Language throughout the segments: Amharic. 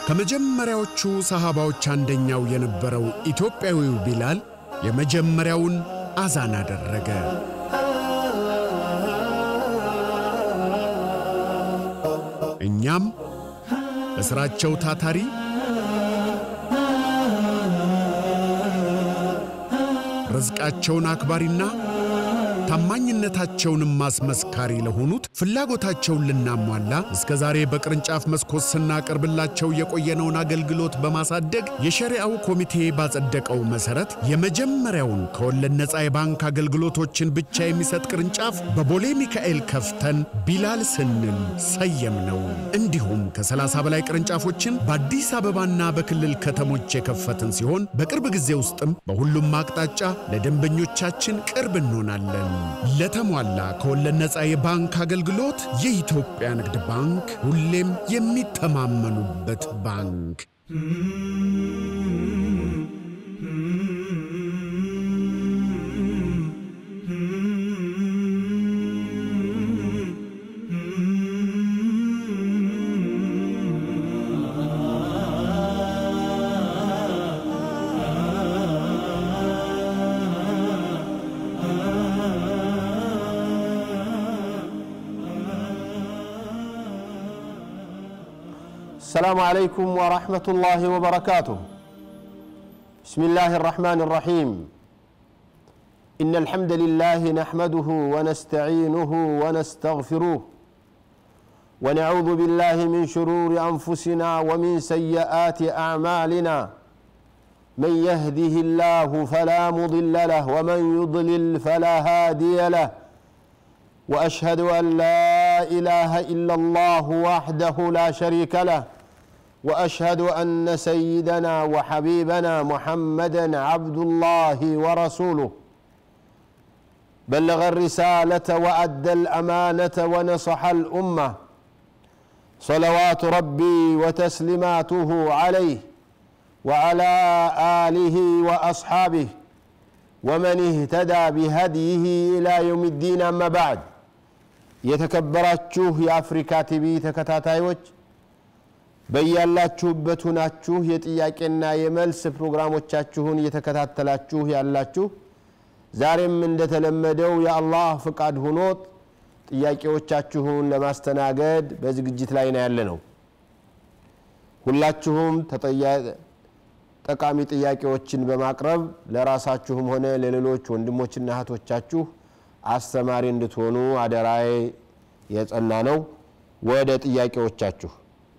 ከመጀመሪያዎቹ ሰሃባዎች አንደኛው የነበረው ኢትዮጵያዊው ቢላል የመጀመሪያውን አዛን አደረገ። እኛም በሥራቸው ታታሪ ርዝቃቸውን አክባሪና ታማኝነታቸውንም ማስመስካሪ ለሆኑት ፍላጎታቸውን ልናሟላ እስከ ዛሬ በቅርንጫፍ መስኮት ስናቀርብላቸው የቆየነውን አገልግሎት በማሳደግ የሸሪዓው ኮሚቴ ባጸደቀው መሠረት የመጀመሪያውን ከወለድ ነፃ የባንክ አገልግሎቶችን ብቻ የሚሰጥ ቅርንጫፍ በቦሌ ሚካኤል ከፍተን ቢላል ስንል ሰየም ነው። እንዲሁም ከ30 በላይ ቅርንጫፎችን በአዲስ አበባና በክልል ከተሞች የከፈትን ሲሆን በቅርብ ጊዜ ውስጥም በሁሉም አቅጣጫ ለደንበኞቻችን ቅርብ እንሆናለን። ለተሟላ ከወለድ ነፃ የባንክ አገልግሎት የኢትዮጵያ ንግድ ባንክ ሁሌም የሚተማመኑበት ባንክ። السلام عليكم ورحمة الله وبركاته بسم الله الرحمن الرحيم إن الحمد لله نحمده ونستعينه ونستغفره ونعوذ بالله من شرور أنفسنا ومن سيئات أعمالنا من يهده الله فلا مضل له ومن يضلل فلا هادي له واشهد ان لا اله الا الله وحده لا شريك له واشهد ان سيدنا وحبيبنا محمدا عبد الله ورسوله بلغ الرساله وادى الامانه ونصح الامه صلوات ربي وتسليماته عليه وعلى اله واصحابه ومن اهتدى بهديه الى يوم الدين اما بعد የተከበራችሁ የአፍሪካ ቲቪ ተከታታዮች በያላችሁበት ሁናችሁ የጥያቄና የመልስ ፕሮግራሞቻችሁን እየተከታተላችሁ ያላችሁ ዛሬም እንደተለመደው የአላህ ፍቃድ ሁኖት ጥያቄዎቻችሁን ለማስተናገድ በዝግጅት ላይ ነው ያለ ነው። ሁላችሁም ጠቃሚ ጥያቄዎችን በማቅረብ ለራሳችሁም ሆነ ለሌሎች ወንድሞችና እህቶቻችሁ አስተማሪ እንድትሆኑ አደራዬ የጸና ነው። ወደ ጥያቄዎቻችሁ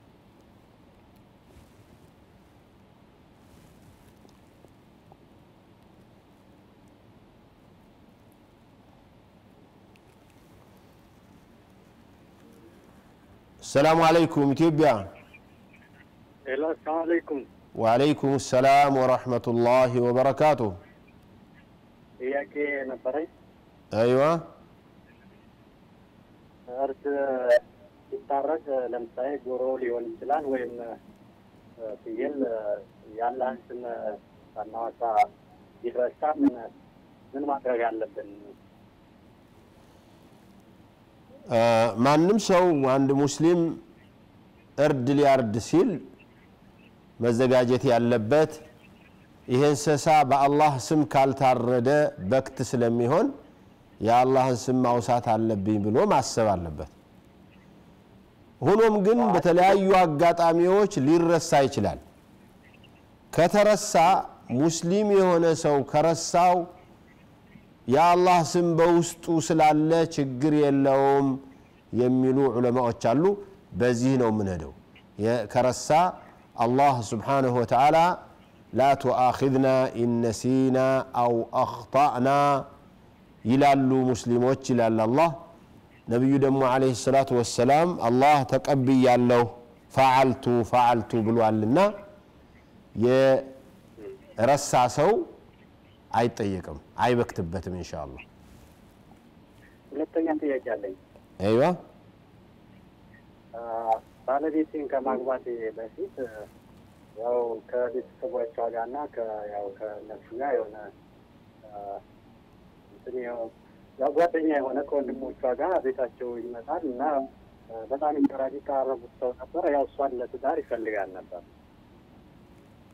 ሰላሙ አለይኩም ኢትዮጵያ። ሄሎ፣ ሰላም አለይኩም። ወአለይኩም ሰላም ወረሕመቱላሂ ወበረካቱ። ጥያቄ ነበረኝ። አይዋ እርድ ሲታረድ ለምሳሌ ዶሮ ሊሆን ይችላል ወይም ፍየል ያለህን ስም ሳናወጣ ቢረሳ ምን ምን ማድረግ አለብን? ማንም ሰው አንድ ሙስሊም እርድ ሊያርድ ሲል መዘጋጀት ያለበት ይህ እንስሳ በአላህ ስም ካልታረደ በክት ስለሚሆን የአላህን ስም ማውሳት አለብኝ ብሎ ማሰብ አለበት። ሆኖም ግን በተለያዩ አጋጣሚዎች ሊረሳ ይችላል። ከተረሳ ሙስሊም የሆነ ሰው ከረሳው የአላህ ስም በውስጡ ስላለ ችግር የለውም የሚሉ ዑለማዎች አሉ። በዚህ ነው የምንሄደው። ከረሳ አላህ ስብሓነሁ ወተዓላ ላ ቱአኺዝና ኢነሲና አው አኽጣእና ይላሉ ሙስሊሞች ይላል አላህ። ነቢዩ ደግሞ ዓለይሂ ሰላቱ ወሰላም አላህ ተቀብያለሁ ፈዓልቱ ፈዓልቱ ብሏልና የረሳ ሰው አይጠየቅም፣ አይበክትበትም ኢንሻ አላህ። ሁለተኛ ጥያቄ አለኝ። አይዋ ባለቤቴን ከማግባቴ በፊት ያው ከቤተሰቦቿ ጋር እና ያው ከእነሱ ጋር የሆነ እንትን ያው ያው ጓደኛ የሆነ ከወንድሞቿ ጋር ቤታቸው ይመጣል እና በጣም ይቀራል ይቀራረቡት ሰው ነበር። ያው እሷን ለትዳር ይፈልጋል ነበር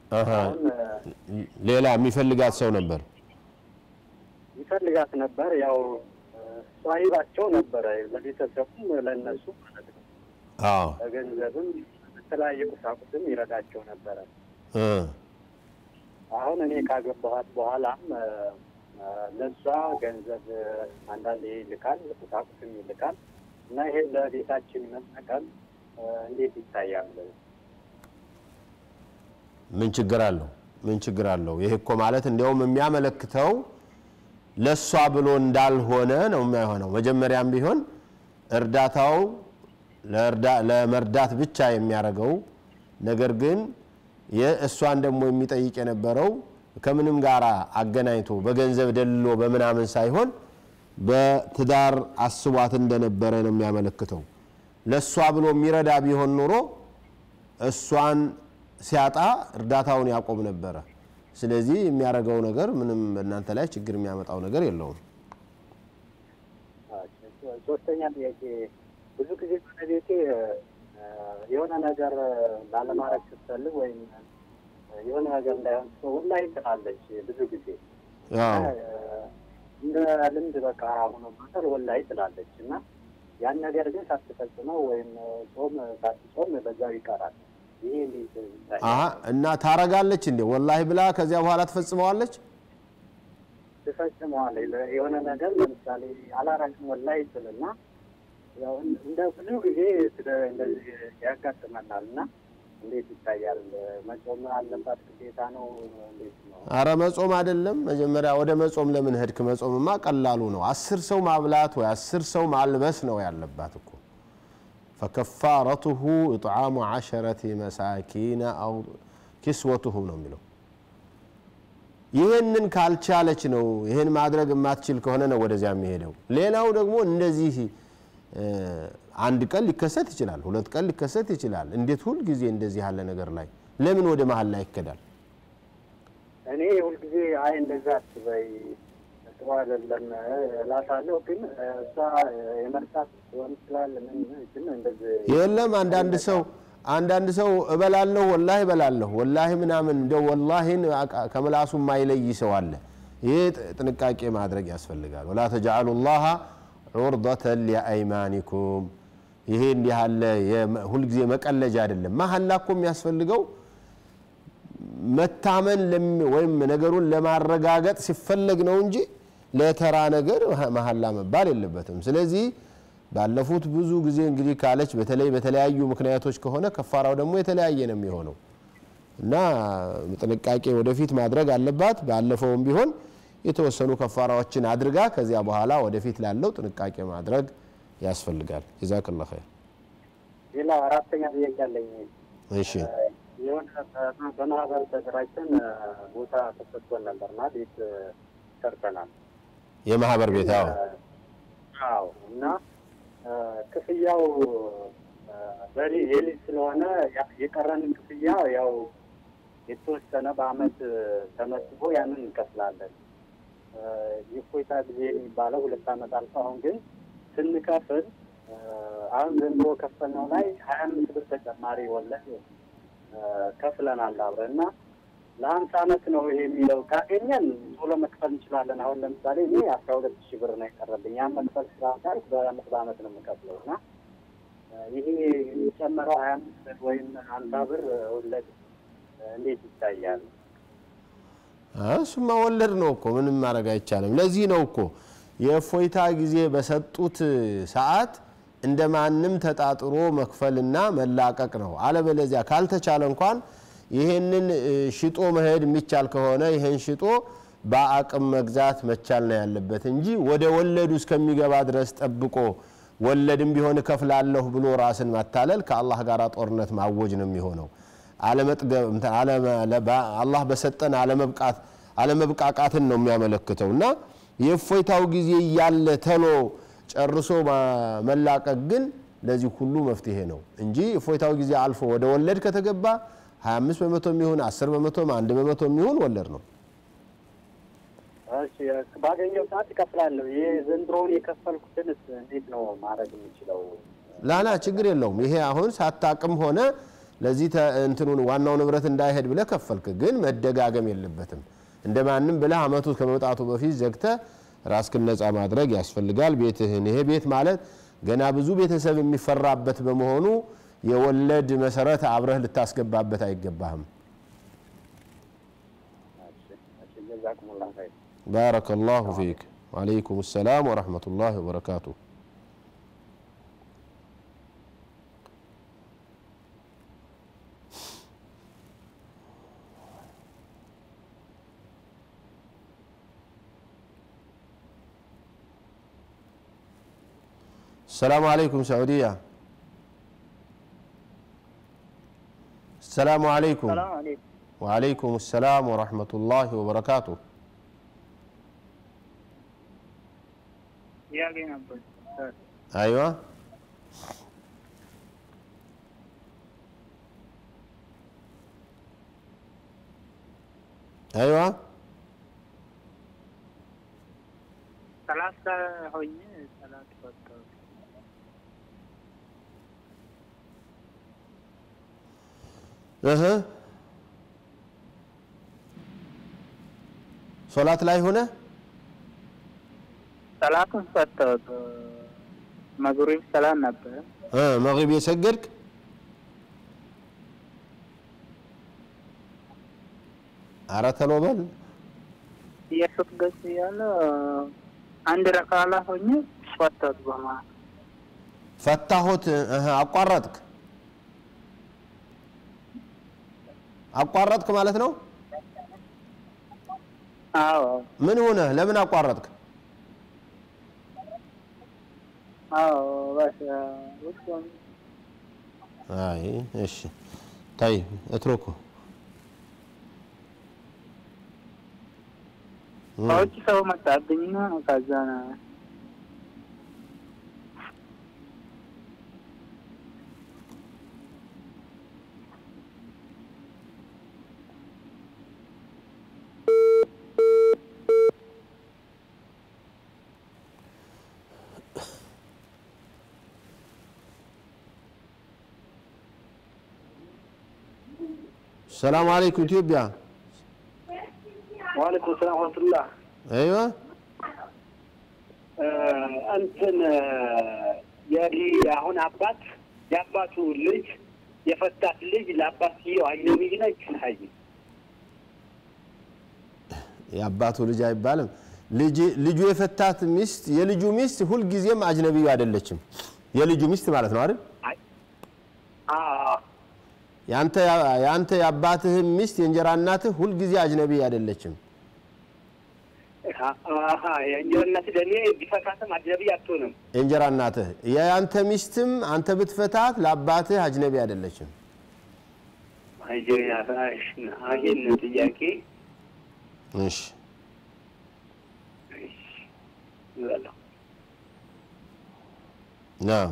አሃ። አሁን እ፣ ሌላ የሚፈልጋት ሰው ነበር። ይፈልጋት ነበር። ያው እ፣ ሷሂባቸው ነበረ ለቤተሰቡም ለእነሱ ማለት ነው። አዎ በገንዘብም በተለያየ ቁሳቁስም ይረዳቸው ነበረ። እ፣ አሁን እኔ ካገባኋት በኋላም እ፣ እ፣ ለእሷ ገንዘብ እ፣ አንዳንድ ይልካል፣ ቁሳቁስም ይልካል እና ይሄን ለቤታችን መጠቀም እ፣ እንዴት ይታያል? ምን ችግር አለው? ምን ችግር አለው? ይህ እኮ ማለት እንዲያውም የሚያመለክተው ለእሷ ብሎ እንዳልሆነ ነው የሚሆነው። መጀመሪያም ቢሆን እርዳታው ለእርዳ- ለመርዳት ብቻ የሚያደርገው ነገር ግን የእሷን ደግሞ የሚጠይቅ የነበረው ከምንም ጋር አገናኝቶ በገንዘብ ደልሎ በምናምን ሳይሆን በትዳር አስቧት እንደነበረ ነው የሚያመለክተው። ለእሷ ብሎ የሚረዳ ቢሆን ኖሮ እሷን ሲያጣ እርዳታውን ያቆም ነበረ። ስለዚህ የሚያደርገው ነገር ምንም በእናንተ ላይ ችግር የሚያመጣው ነገር የለውም። ሶስተኛ ጥያቄ ብዙ ጊዜ ባለቤቴ እ፣ የሆነ ነገር ላለማድረግ ስትፈልግ ወይም እ፣ የሆነ ነገር እንዳይሆን ሁላ ትላለች ብዙ ጊዜ ያው እ፣ እንደ ልምድ በቃ ሆኖ ማሰር ወላሂ ትላለች እና ያን ነገር ግን ሳትፈጽመው ወይም ጾም ሳትጾም በዛው ይቀራል። ይሄ እንዴት ይታያል? አሀ እና ታረጋለች እንዴ ወላሂ ብላ ከዚያ በኋላ ትፈጽመዋለች። ትፈጽመዋለች። የሆነ ነገር ለምሳሌ አላረግም ወላሂ ትልና ያው እንደ ብዙ ጊዜ ስለ- እንደዚህ ያጋጥመናል እና እንዴት ይታያል? መጾም አለባት ግዴታ ነው? እንዴት ነው? አረ መጾም አይደለም። መጀመሪያ ወደ መጾም ለምን ሄድክ? መጾምማ ቀላሉ ነው። አስር ሰው ማብላት ወይ አስር ሰው ማልበስ ነው ያለባት እኮ። ፈከፋረቱሁ ኢጥዓሙ ዓሸረቲ መሳኪነ አው ኪስወቱሁም ነው የሚለው። ይህንን ካልቻለች ነው ይህን ማድረግ የማትችል ከሆነ ነው ወደዚያ የሚሄደው። ሌላው ደግሞ እንደዚህ እ፣ አንድ ቀን ሊከሰት ይችላል፣ ሁለት ቀን ሊከሰት ይችላል። እንዴት ሁል ጊዜ እንደዚህ ያለ ነገር ላይ ለምን ወደ መሀል ላይ ይከዳል? እኔ ሁልጊዜ አይ እንደዛ አትበይ ጥሩ አይደለም እላታለሁ። ግን እሷ የመርሳት ሊሆን ይችላል ምን ግን እንደዚህ የለም አንዳንድ ሰው አንዳንድ ሰው እበላለሁ ወላሂ እበላለሁ ወላሂ ምናምን እንደው ወላሂን አቃ- ከምላሱ የማይለይ ሰው አለ። ይህ ጥ- ጥንቃቄ ማድረግ ያስፈልጋል። ወላ ተጅዓሉ ላሃ ዑርደተን ሊአይማኒኩም። ይሄ እንዲህ ያለ የመ- ሁልጊዜ መቀለጃ አይደለም። መሀላ እኮ የሚያስፈልገው መታመን ለም- ወይም ነገሩን ለማረጋገጥ ሲፈለግ ነው እንጂ ለተራ ነገር መሀላ መባል የለበትም። ስለዚህ ባለፉት ብዙ ጊዜ እንግዲህ ካለች በተለይ በተለያዩ ምክንያቶች ከሆነ ከፋራው ደግሞ የተለያየ ነው የሚሆነው እና ጥንቃቄ ወደፊት ማድረግ አለባት። ባለፈውም ቢሆን የተወሰኑ ከፋራዎችን አድርጋ ከዚያ በኋላ ወደፊት ላለው ጥንቃቄ ማድረግ ያስፈልጋል። ጀዛከላ ኸይር። ሌላ አራተኛ ጥያቄ አለኝ። እሺ የሆነ በ- በማህበር ተደራጅተን ቦታ ተሰጥቶን ነበርና ቤት ሰርተናል። የማህበር ቤት አዎ አዎ እና እ፣ ክፍያው እ፣ በሊ የሊዝ ስለሆነ ያ- የቀረንን ክፍያ ያው የተወሰነ በአመት እ፣ ተመዝግቦ ያንን እንከፍላለን። እ፣ የእፎይታ ጊዜ የሚባለው ሁለት አመት አልፎ አሁን ግን ስንከፍል እ፣ አሁን ዘንድሮ ከፈልነው ላይ ሀያ አምስት ብር ተጨማሪ ወለድ እ፣ ከፍለናል አብረን እና ለሀምሳ አመት ነው ይሄ የሚለው ካገኘን ቶሎ መክፈል እንችላለን። አሁን ለምሳሌ እኔ አስራ ሁለት ሺህ ብር ነው የቀረብኝ። ያን መክፈል ስላልቻልኩ በአመት በአመት ነው የምከፍለው እና እ፣ ይሄ የሚጨመረው ሀያ አምስት ብር ወይም ሀምሳ ብር ወለድ እ፣ እንዴት ይታያል? እሱማ ወለድ ነው እኮ ምንም ማድረግ አይቻልም። ለዚህ ነው እኮ የእፎይታ ጊዜ በሰጡት ሰዓት እንደ ማንም ተጣጥሮ መክፈልና መላቀቅ ነው። አለበለዚያ ካልተቻለ እንኳን ይሄንን እ፣ ሽጦ መሄድ የሚቻል ከሆነ ይሄን ሽጦ በአቅም መግዛት መቻል ነው ያለበት እንጂ ወደ ወለዱ እስከሚገባ ድረስ ጠብቆ ወለድም ቢሆን እከፍላለሁ ብሎ ራስን ማታለል ከአላህ ጋር ጦርነት ማወጅ ነው የሚሆነው። አለመጥገብ እንትን አለመ- ለባ- አላህ በሰጠን አለመብቃት አለመብቃቃትን ነው የሚያመለክተው እና የእፎይታው ጊዜ እያለ ተሎ ጨርሶ ማ- መላቀቅ ግን ለዚህ ሁሉ መፍትሄ ነው እንጂ እፎይታው ጊዜ አልፎ ወደ ወለድ ከተገባ 25 በመቶ የሚሆን 10 በመቶ አንድ በመቶ የሚሆን ወለድ ነው። እሺ ባገኘው ሰዓት እከፍላለሁ። ይህ ዘንድሮውን የከፈልኩትንስ እንዴት ነው ማድረግ የምችለው? ላላ ችግር የለውም። ይሄ አሁን ሳታቅም ሆነ ለዚህ ተ- እንትኑን ዋናው ንብረት እንዳይሄድ ብለህ ከፈልክ፣ ግን መደጋገም የለበትም። እንደ ማንም ብለህ አመቱ ከመውጣቱ በፊት ዘግተህ ራስክን ነፃ ማድረግ ያስፈልጋል። ቤትህን ይሄ ቤት ማለት ገና ብዙ ቤተሰብ የሚፈራበት በመሆኑ የወለድ መሰረት አብረህ ልታስገባበት አይገባህም። ጀዛኩሙላህ ኸይር። ባረከ ላሁ ፊክ። ወአለይኩም ሰላም ወረሕመቱላሂ ወበረካቱ። السلام عليكم سعودية السلام عليكم ሰላም አለይኩም። وعليكم السلام ورحمة الله وبركاته ጥያቄ ነበር። أيوة أيوة ሰላሳ ሆኜ ሰላት ፈጠሩ እህ ሶላት ላይ ሆነ ሰላቱን ፈተውት መግሪብ ሰላት ነበረ። እ መግሪብ የሰገድክ ኧረ ተሎ በል የሱት ገጽ እያለ አንድ ረካላ ሆኜ ፈተውት በማለት ፈታሁት እህ አቋረጥክ አቋረጥክ ማለት ነው አዎ ምን ሆነ ለምን አቋረጥክ አዎ በስ ውስጥ አይ እሺ طيب اتركه ከውጭ ሰው መጣብኝና ከዛ ነው السلام عليكم ኢትዮጵያ ዋለይኩም ሰላም ወረህመቱላህ። ايوه እንትን የዲ አሁን አባት የአባቱ ልጅ የፈታት ልጅ ለአባትየው አጅነቢይ ነች። አይ የአባቱ ልጅ አይባልም። ልጅ ልጁ የፈታት ሚስት የልጁ ሚስት ሁልጊዜም አጅነቢዩ አይደለችም። የልጁ ሚስት ማለት ነው አይደል? አ- ያንተ ያንተ የአባትህ ሚስት የእንጀራ እናትህ ሁልጊዜ አጅነቢይ አይደለችም። አሀ የእንጀራ እናት ለእኔ ቢፈታትም አጅነቢይ አትሆንም። የእንጀራ እናትህ የአንተ ሚስትም አንተ ብትፈታት ለአባትህ አጅነቢ አይደለችም። ይህን ጥያቄ እሺ ይበላው። ናም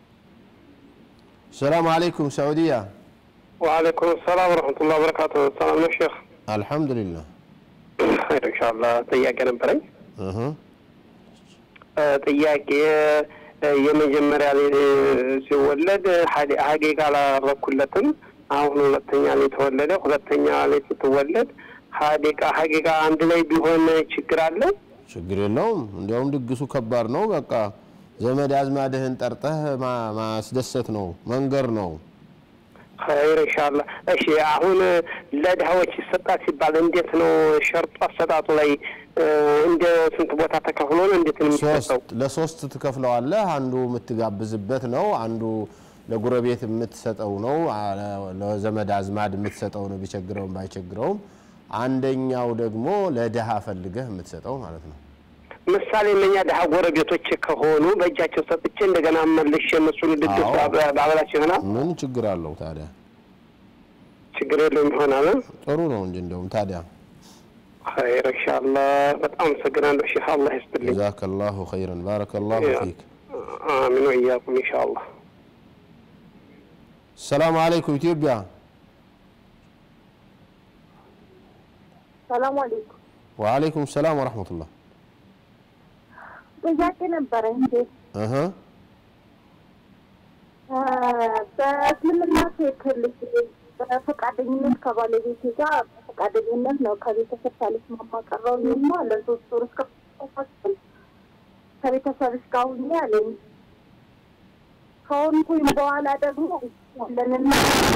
ሰላም አለይኩም ሳዑዲያ وعليكم السلام ورحمة الله وبركاته السلام عليكم شيخ አልሐምዱሊላህ خير إن شاء الله ጥያቄ ነበረኝ እህ እ ጥያቄ እ የመጀመሪያ ላይ ሲወለድ ሀዲ- ሀቂቃ አላረኩለትም አሁን ሁለተኛ ላይ ተወለደ ሁለተኛ ላይ ስትወለድ ሀዲቃ ሀቂቃ አንድ ላይ ቢሆን ችግር አለ ችግር የለውም። እንዲያውም ድግሱ ከባድ ነው። በቃ ዘመድ አዝማድህን ጠርተህ ማ- ማስደሰት ነው፣ መንገር ነው። ኸይር ኢንሻአላህ። እሺ አሁን ለድሀዎች ይሰጣል ሲባል እንዴት ነው ሸርጡ አሰጣጡ ላይ እ እንደ ስንት ቦታ ተከፍሎ ነው እንዴት ነው የሚሰጠው? ሶስት ለሶስት ትከፍለዋለህ። አንዱ የምትጋብዝበት ነው፣ አንዱ ለጉረቤት የምትሰጠው ነው፣ አ- ለዘመድ አዝማድ የምትሰጠው ነው፣ ቢቸግረውም ባይቸግረውም። አንደኛው ደግሞ ለድሃ ፈልገህ የምትሰጠው ማለት ነው። ምሳሌ እነኛ ድሀ ጎረቤቶች ከሆኑ በእጃቸው ሰጥቼ እንደገና መልሼ እነሱን ድግስ አዎ። ባበ- ባበላቸው ይሆናል። ምን ችግር አለው ታዲያ? ችግር የለውም ይሆናል። ጥሩ ነው እንጂ እንደውም ታዲያ። ኸይር ኢንሻአላህ። በጣም አመሰግናለሁ ሼህ፣ አላህ ይስጥልኝ። ጀዛከላሁ ኸይረን ባረከላሁ ያ። ፊክ። አሚን ወኢያኩም ኢንሻአላህ። ሰላም አለይኩም ኢትዮጵያ። ሰላም አለይኩም። ወአለይኩም ሰላም ወረሕመቱላህ። ጥያቄ ነበረ እንዴ? እህ በእስልምና ትክልሽ በፈቃደኝነት ከባለቤቴ ጋር በፈቃደኝነት ነው ከቤተሰብ ሳልስማማ ቀረሁኝና ለሶስት ወር እስከ ፋስል ከቤተሰብሽ ጋር ሁኜ አለኝ። ከሆንኩኝ በኋላ ደግሞ ያለንና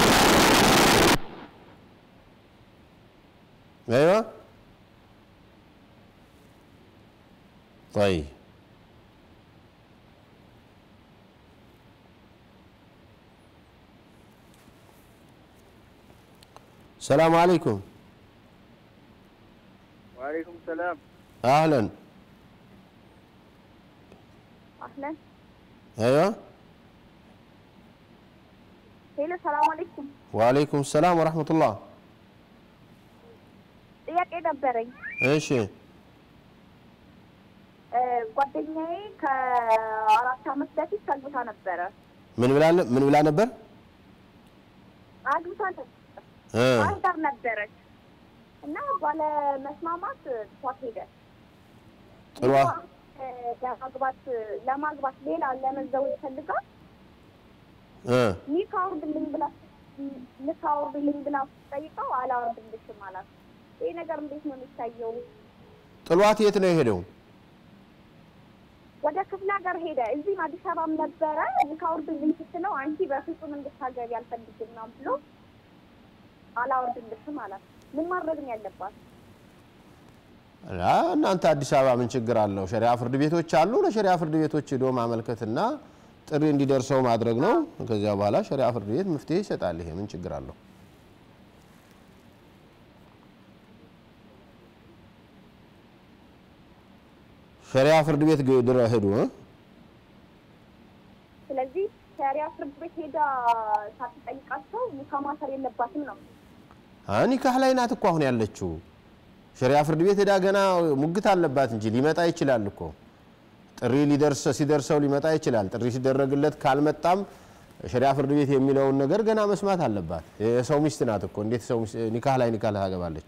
ايوه طيب السلام عليكم وعليكم السلام اهلا አህለን ايوه ሄሎ፣ ሰላም አለይኩም። وعليكم السلام ورحمه الله ጥያቄ ነበረኝ። ايش እ፣ ጓደኛዬ ከአራት ዓመት በፊት አግብታ ነበረ። من بلا من بلا نبر አግብታ ነበረ اه ባህር ዳር ነበረች እና ባለ መስማማት ትቷት ሄደ። ጥሩ እ፣ ለማግባት ለማግባት ሌላ ለመዘወጅ ፈልጋ اه ኒካ አውርድልኝ ብላ ኒካ አውርድልኝ ብላ ጠይቀው አላወርድልሽም አላት። ይህ ነገር እንዴት ነው የሚታየው? ጥሏት የት ነው የሄደው? ወደ ክፍለ ሀገር ሄደ። እዚህም አዲስ አበባም ነበረ። ኒካ አውርድልኝ ስትለው አንቺ በፍጹም እንድታገቢ አልፈልግም ነው ብሎ አላወርድልሽም አላት። ምን ማድረግ ነው ያለባት? ላ እናንተ አዲስ አበባ ምን ችግር አለው? ሸሪያ ፍርድ ቤቶች አሉ። ለሸሪያ ፍርድ ቤቶች ሄዶ ማመልከትና ጥሪ እንዲደርሰው ማድረግ ነው። ከዚያ በኋላ ሸሪያ ፍርድ ቤት መፍትሄ ይሰጣል። ይሄ ምን ችግር አለው? ሸሪያ ፍርድ ቤት ግ- ድረ ሄዱ እ? ስለዚህ ሸሪያ ፍርድ ቤት ሄዳ ሳትጠይቃቸው ኒካ ማሰር የለባትም ነው። አ ኒካህ ላይ ናት እኮ አሁን ያለችው። ሸሪያ ፍርድ ቤት ሄዳ ገና ሙግት አለባት እንጂ ሊመጣ ይችላል እኮ ጥሪ ሊደርስ ሲደርሰው ሊመጣ ይችላል። ጥሪ ሲደረግለት ካልመጣም ሸሪያ ፍርድ ቤት የሚለውን ነገር ገና መስማት አለባት። የሰው ሚስት ናት እኮ እንዴት ሰው ሚስት ኒካህ ላይ ኒካህ ታገባለች?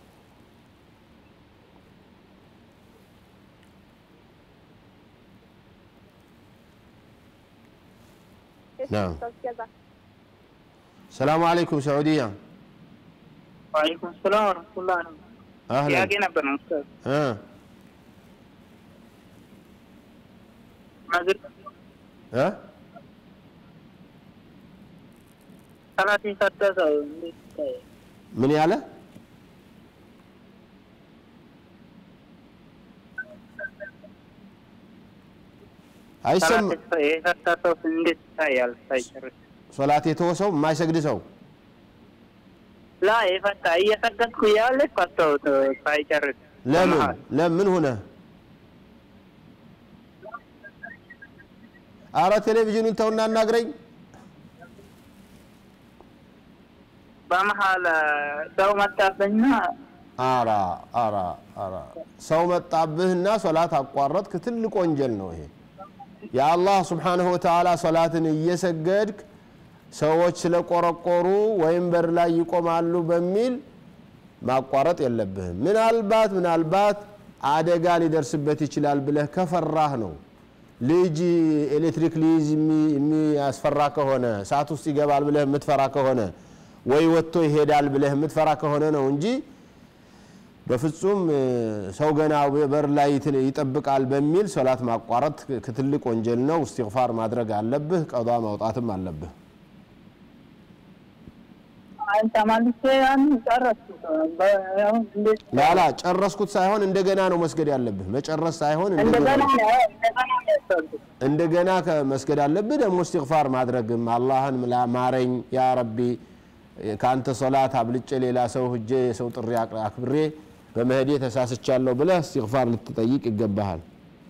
ናም። ገዛ ሰላሙ አለይኩም ሰዑዲያ وعليكم السلام ورحمة الله አህለን ጥያቄ ነበር ነው ኡስታዝ እ ማግር እ ሰላት የሰጠ ሰው እንዴት ይታያል? ምን ያለ አይሰማ ሰላት የሰጠ ሰው እንዴት ይታያል ሳይጨርስ? ሶላት የተወሰው የማይሰግድ ሰው ላ የፈታ እየሰገድኩ እያለ ፈታሁት ሳይጨርስ ለምን በመሀል። ለምን ሆነ? አረ ቴሌቪዥኑን ተውና አናግረኝ። በመሀል ሰው መጣብኝና አራ አራ አራ ሰው መጣብህና ሶላት አቋረጥክ፣ ትልቅ ወንጀል ነው ይሄ። የአላህ ስብሓንሁ ወተዓላ ሶላትን እየሰገድክ ሰዎች ስለቆረቆሩ ወይም በር ላይ ይቆማሉ በሚል ማቋረጥ የለብህም። ምናልባት ምናልባት አደጋ ሊደርስበት ይችላል ብለህ ከፈራህ ነው። ልጅ ኤሌክትሪክ ሊይዝ የሚ- የሚያስፈራ ከሆነ እሳት ውስጥ ይገባል ብለህ የምትፈራ ከሆነ ወይ ወጥቶ ይሄዳል ብለህ የምትፈራ ከሆነ ነው እንጂ በፍጹም እ፣ ሰው ገና በር ላይ ይት- ይጠብቃል በሚል ሶላት ማቋረጥ ክ- ትልቅ ወንጀል ነው። እስትግፋር ማድረግ አለብህ። ቀዷ ማውጣትም አለብህ። አንተ ተመልሼ ያን ጨረስኩት። በ- አሁን እንዴት ላላ ጨረስኩት ሳይሆን እንደገና ነው መስገድ ያለብህ። መጨረስ ሳይሆን እንደገና እንደገና ነው እንደገና ነው ያሰብኩት። እንደገና ከመስገድ አለብህ። ደግሞ እስትግፋር ማድረግም አላህን ላ- ማረኝ ያ ረቢ ከአንተ ሶላት አብልጬ ሌላ ሰው ህጄ የሰው ጥሪ አቅ- አክብሬ በመሄዴ ተሳስቻለሁ ብለህ እስትግፋር ልትጠይቅ ይገባሃል።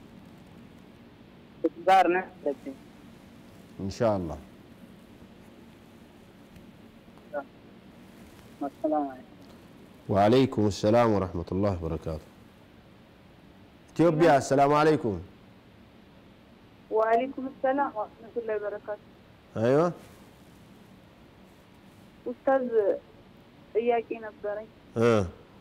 ጋር ነው ያለችኝ። ኢንሻአላህ መሰላም አለይኩም። ወአለይኩም ሰላም ወረሕመቱላህ ወበረካቱ። ኢትዮጵያ አሰላሙ አለይኩም። ወአለይኩም ሰላም ወረህመቱላሂ ወበረካቱ። አይዋ ኡስታዝ ጥያቄ ነበረኝ። እ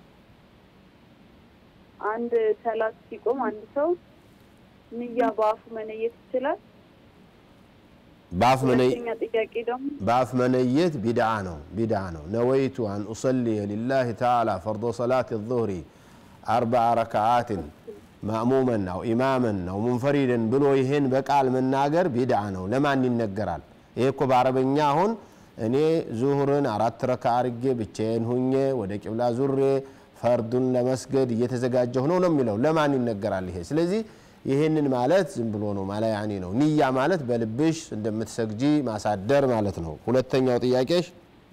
አንድ ሰላት ሲቆም አንድ ሰው ንያ በአፉ መነየት ይችላል? በአፍ መነይ ሁለተኛ ጥያቄ ደግሞ በአፍ መነየት ቢድዓ ነው ቢድዓ ነው ነወይቱ አን ኡሰሊየ ሊላህ ተዓላ ፈርዶ ሰላት ዙህሪ አርበዓ ረክዓትን ማእሙመን አው ኢማመን አው ሙንፈሪድን ብሎ ይህን በቃል መናገር ቢድዓ ነው ለማን ይነገራል ይሄ እኮ በአረበኛ አሁን እኔ ዙሁርን አራት ረካ አርጌ ብቻዬን ሁኜ ወደ ቂብላ ዙሬ ፈርዱን ለመስገድ እየተዘጋጀሁ ነው ነው የሚለው ለማን ይነገራል ይሄ ስለዚህ ይህንን ማለት ዝም ብሎ ነው ማላ ያኒ ነው ንያ ማለት በልብሽ እንደምትሰግጂ ማሳደር ማለት ነው ሁለተኛው ጥያቄሽ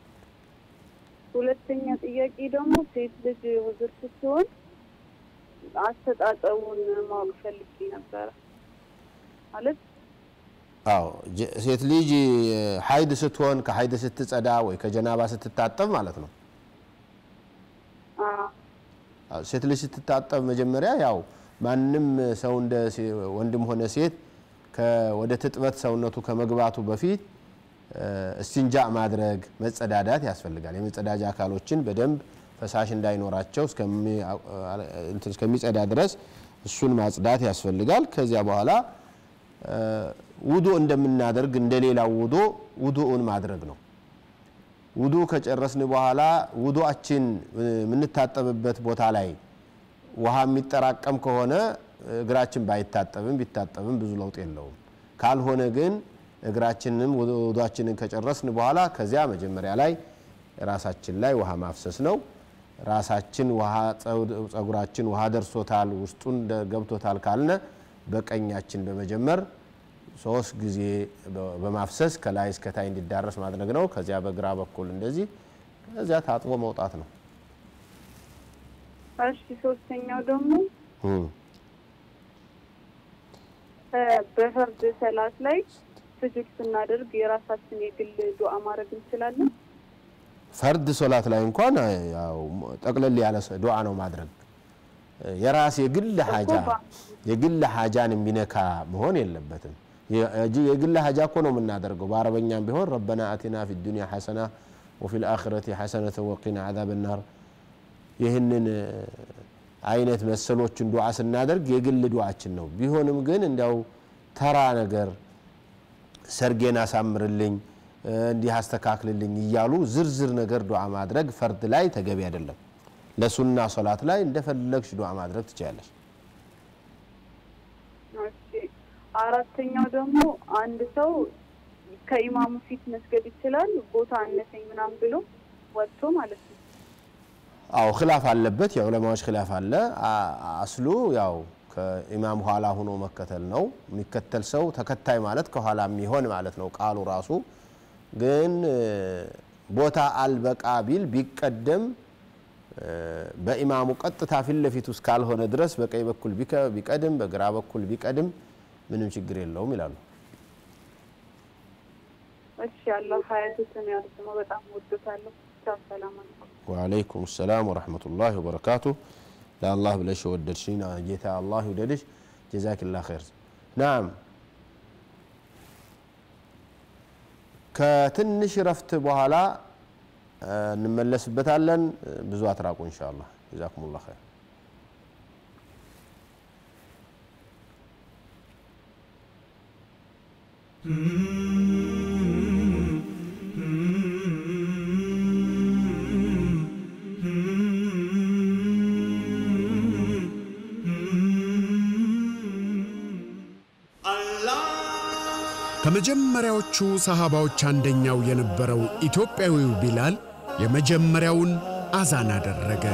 ሁለተኛ ጥያቄ ደግሞ ሴት ልጅ ውዝር ስትሆን አስተጣጠቡን ማወቅ ፈልጌ ነበረ። ማለት አዎ ጀ- ሴት ልጅ ሀይድ ስትሆን ከሀይድ ስትጸዳ ወይ ከጀናባ ስትታጠብ ማለት ነው አ- አዎ፣ ሴት ልጅ ስትታጠብ መጀመሪያ ያው ማንም ሰው እንደ ሴ- ወንድም ሆነ ሴት ከ- ወደ ትጥበት ሰውነቱ ከመግባቱ በፊት እ፣ እስቲንጃ ማድረግ መጸዳዳት ያስፈልጋል። የመጸዳጃ አካሎችን በደንብ ፈሳሽ እንዳይኖራቸው እስከሚ- አ- እንትን እስከሚጸዳ ድረስ እሱን ማጽዳት ያስፈልጋል። ከዚያ በኋላ እ፣ ውዶ እንደምናደርግ እንደሌላው ውዶ ውዶውን ማድረግ ነው። ውዱ ከጨረስን በኋላ ውዱአችን የምንታጠብበት ቦታ ላይ ውሃ የሚጠራቀም ከሆነ እግራችን ባይታጠብም ቢታጠብም ብዙ ለውጥ የለውም። ካልሆነ ግን እግራችንም ውዱአችንን ከጨረስን በኋላ ከዚያ መጀመሪያ ላይ ራሳችን ላይ ውሃ ማፍሰስ ነው። ራሳችን ውሃ ጸጉራችን ውሃ ደርሶታል ውስጡን ደ- ገብቶታል ካልነ በቀኛችን በመጀመር ሶስት ጊዜ በ- በማፍሰስ ከላይ እስከታይ እንዲዳረስ ማድረግ ነው። ከዚያ በግራ በኩል እንደዚህ ከዚያ ታጥቦ መውጣት ነው። እሺ ሶስተኛው ደግሞ እም። እ፣ በፈርድ ሰላት ላይ ስጁድ ስናደርግ የራሳችን የግል ዱዓ ማድረግ እንችላለን። ፈርድ ሶላት ላይ እንኳን ያው ጠቅለል ያለ ሰ- ዱዓ ነው ማድረግ። የራስ የግል ሀጃ የግል ሀጃን የሚነካ መሆን የለበትም። የ- እጅ- የግል ሀጃ እኮ ነው የምናደርገው። በአረበኛም ቢሆን ረበና አቲና ፊ ዱንያ ሐሰና ወፊ ልአኽረቲ ሐሰነተ ወቂና ዓዛብ ናር ይህንን እ፣ አይነት መሰሎችን ዱዓ ስናደርግ የግል ዱዓችን ነው። ቢሆንም ግን እንዲያው ተራ ነገር ሰርጌን አሳምርልኝ እ፣ እንዲህ አስተካክልልኝ እያሉ ዝርዝር ነገር ዱዓ ማድረግ ፈርድ ላይ ተገቢ አይደለም። ለሱና ሶላት ላይ እንደፈለግሽ ዱዓ ማድረግ ትችላለች። እሺ አራተኛው ደግሞ አንድ ሰው ከኢማሙ ፊት መስገድ ይችላል ቦታ አነሰኝ ምናምን ብሎ ወጥቶ ማለት ነው። አው ክላፍ አለበት፣ የዑለማዎች ክላፍ አለ። አ- አስሉ ያው ከኢማም ኋላ ሆኖ መከተል ነው። የሚከተል ሰው ተከታይ ማለት ከኋላ የሚሆን ማለት ነው ቃሉ ራሱ። ግን እ፣ ቦታ አልበቃ ቢል ቢቀደም እ፣ በኢማሙ ቀጥታ ፊት ለፊት ውስጥ ካልሆነ ድረስ በቀኝ በኩል ቢከ- ቢቀድም በግራ በኩል ቢቀድም ምንም ችግር የለውም ይላሉ። እሺ አላህ ሀያቱትን ያርዝመው። በጣም ወዶታለሁ። ቻው፣ ሰላም አለይኩም። ወአለይኩም ሰላም ወረሕመቱላሂ ወበረካቱ። ለአላህ ብለሽ የወደድሽኝ ጌታ አላህ ይውደድሽ። ጀዛኪላ ኸይር። ናም ከትንሽ ረፍት በኋላ እ፣ እንመለስበታለን። ብዙ አትራቁ ኢንሻአላህ። ጀዛኩሙላህ ኸይር። ከመጀመሪያዎቹ ሰሃባዎች አንደኛው የነበረው ኢትዮጵያዊው ቢላል የመጀመሪያውን አዛን አደረገ።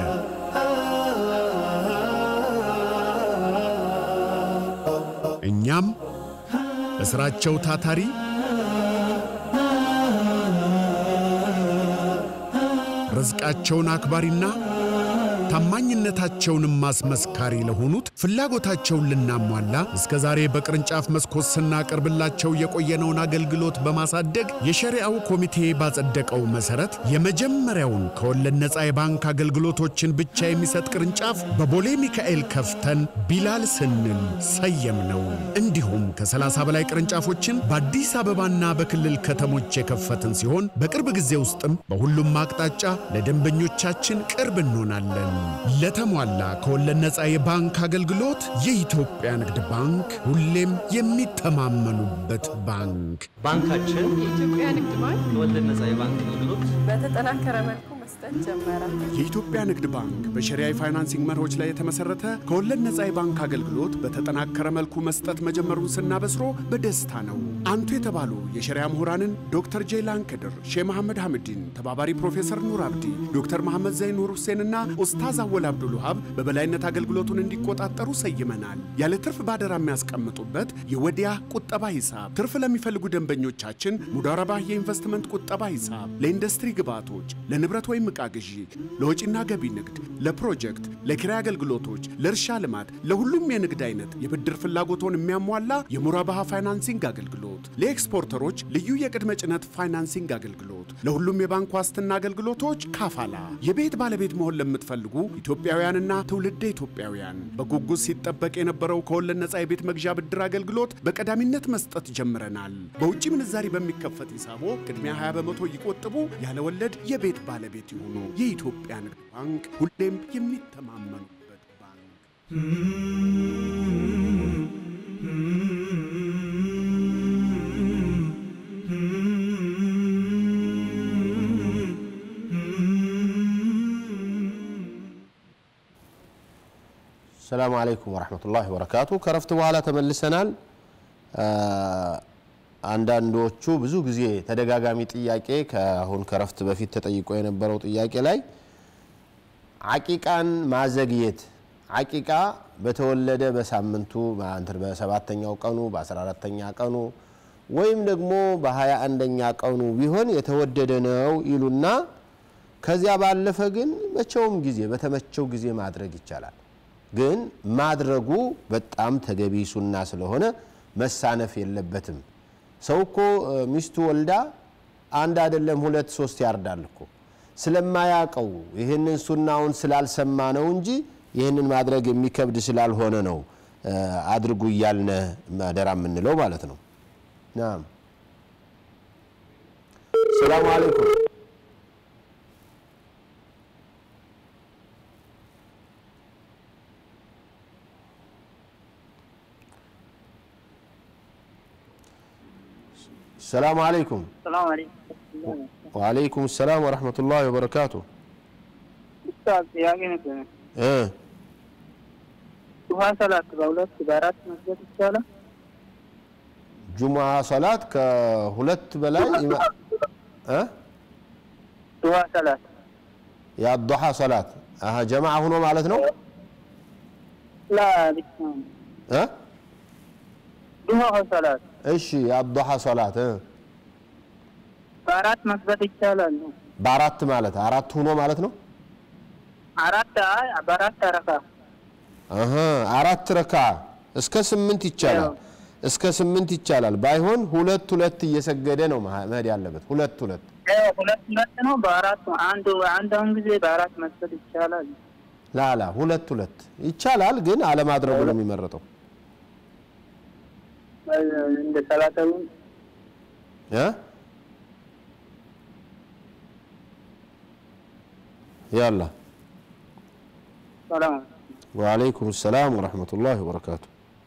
እኛም በሥራቸው ታታሪ ርዝቃቸውን አክባሪና ታማኝነታቸውንም ማስመስካሪ ለሆኑት ፍላጎታቸውን ልናሟላ እስከ ዛሬ በቅርንጫፍ መስኮት ስናቀርብላቸው የቆየነውን አገልግሎት በማሳደግ የሸሪዓው ኮሚቴ ባጸደቀው መሠረት የመጀመሪያውን ከወለድ ነፃ የባንክ አገልግሎቶችን ብቻ የሚሰጥ ቅርንጫፍ በቦሌ ሚካኤል ከፍተን ቢላል ስንል ሰየም ነው። እንዲሁም ከ30 በላይ ቅርንጫፎችን በአዲስ አበባና በክልል ከተሞች የከፈትን ሲሆን በቅርብ ጊዜ ውስጥም በሁሉም አቅጣጫ ለደንበኞቻችን ቅርብ እንሆናለን። ለተሟላ ከወለድ ነፃ የባንክ አገልግሎት የኢትዮጵያ ንግድ ባንክ ሁሌም የሚተማመኑበት ባንክ። ባንካችን የኢትዮጵያ ንግድ ባንክ የወለድ ነፃ የባንክ አገልግሎት በተጠናከረ መልኩ መስጠት ጀመረ። የኢትዮጵያ ንግድ ባንክ በሸሪያ የፋይናንሲንግ መርሆች ላይ የተመሰረተ ከወለድ ነፃ የባንክ አገልግሎት በተጠናከረ መልኩ መስጠት መጀመሩን ስናበስሮ በደስታ ነው። አንቱ የተባሉ የሸሪያ ምሁራንን ዶክተር ጄይላን ክድር፣ ሼህ መሐመድ ሐምዲን፣ ተባባሪ ፕሮፌሰር ኑር አብዲ፣ ዶክተር መሐመድ ዘይን ኑር ሁሴንና ኡስታዝ አወል አብዱል ውሃብ በበላይነት አገልግሎቱን እንዲቆጣጠሩ ሰይመናል። ያለ ትርፍ ባደራ የሚያስቀምጡበት የወዲያ ቁጠባ ሂሳብ፣ ትርፍ ለሚፈልጉ ደንበኞቻችን ሙዳረባህ የኢንቨስትመንት ቁጠባ ሂሳብ፣ ለኢንዱስትሪ ግብዓቶች፣ ለንብረት ወይም ዕቃ ግዢ፣ ለወጪና ገቢ ንግድ፣ ለፕሮጀክት፣ ለኪራይ አገልግሎቶች፣ ለእርሻ ልማት፣ ለሁሉም የንግድ አይነት የብድር ፍላጎቶን የሚያሟላ የሙራባሃ ፋይናንሲንግ አገልግሎት፣ ለኤክስፖርተሮች ልዩ የቅድመ ጭነት ፋይናንሲንግ አገልግሎት፣ ለሁሉም የባንክ ዋስትና አገልግሎቶች ካፋላ። የቤት ባለቤት መሆን ለምትፈልጉ ኢትዮጵያውያንና ትውልደ ኢትዮጵያውያን በጉጉት ሲጠበቅ የነበረው ከወለድ ነፃ የቤት መግዣ ብድር አገልግሎት በቀዳሚነት መስጠት ጀምረናል። በውጭ ምንዛሪ በሚከፈት ሂሳቦ ቅድሚያ 20 በመቶ ይቆጥቡ፣ ያለ ወለድ የቤት ባለቤት ይሁኑ። የኢትዮጵያ ንግድ ባንክ ሁሌም የሚተማመኑበት ባንክ። ሰላሙ አለይኩም ወረሕመቱላሂ ወበረካቱ። ከረፍት በኋላ ተመልሰናል። አንዳንዶቹ ብዙ ጊዜ ተደጋጋሚ ጥያቄ ከአሁን ከረፍት በፊት ተጠይቆ የነበረው ጥያቄ ላይ አቂቃን ማዘግየት አቂቃ በተወለደ በሳምንቱ እንትን በሰባተኛው ቀኑ በአስራ አራተኛ ቀኑ ወይም ደግሞ በሀያ አንደኛ ቀኑ ቢሆን የተወደደ ነው ይሉና ከዚያ ባለፈ ግን መቼውም ጊዜ በተመቸው ጊዜ ማድረግ ይቻላል። ግን ማድረጉ በጣም ተገቢ ሱና ስለሆነ መሳነፍ የለበትም። ሰው እኮ ሚስቱ ወልዳ አንድ አይደለም ሁለት ሶስት ያርዳል እኮ ስለማያቀው ይህንን ሱናውን ስላልሰማ ነው እንጂ ይህንን ማድረግ የሚከብድ ስላልሆነ ነው አድርጉ እያልነ ማደራ የምንለው ማለት ነው። ናም ሰላሙ አለይኩም ሰላሙ አለይኩም ሰላም አለይኩም። ወአለይኩም ሰላም ወረሕመቱላሂ ወበረካቱ። ኡስታዝ ጥያቄ ነበር። እ ዱሃ ሰላት በሁለት በአራት መስገድ ይቻላል? ጁሙዓ ሰላት ከሁለት በላይ ኢማ- እ ዱሃ ሰላት የአዱሓ ሰላት አሀ ጀማዓ ሁኖ ማለት ነው ላ ብቻ ነው። እ ዱሃ ሰላት እሺ የአዱሓ ሰላት እ በአራት መስገድ ይቻላል ነው። በአራት ማለት አራት ሁኖ ማለት ነው አራት አይ በአራት አረካ አሀ አራት ረካ እስከ ስምንት ይቻላል እስከ ስምንት ይቻላል ባይሆን ሁለት ሁለት እየሰገደ ነው መሀ- መሄድ ያለበት ሁለት ሁለት ያው ሁለት ሁለት ነው። በአራት አንዱ አንዳውን ጊዜ በአራት መስገድ ይቻላል። ላላ ሁለት ሁለት ይቻላል ግን አለማድረጉ ነው የሚመረጠው እንደ ሰላተዊ እ ያላ ሰላም وعليكم السلام ورحمة الله وبركاته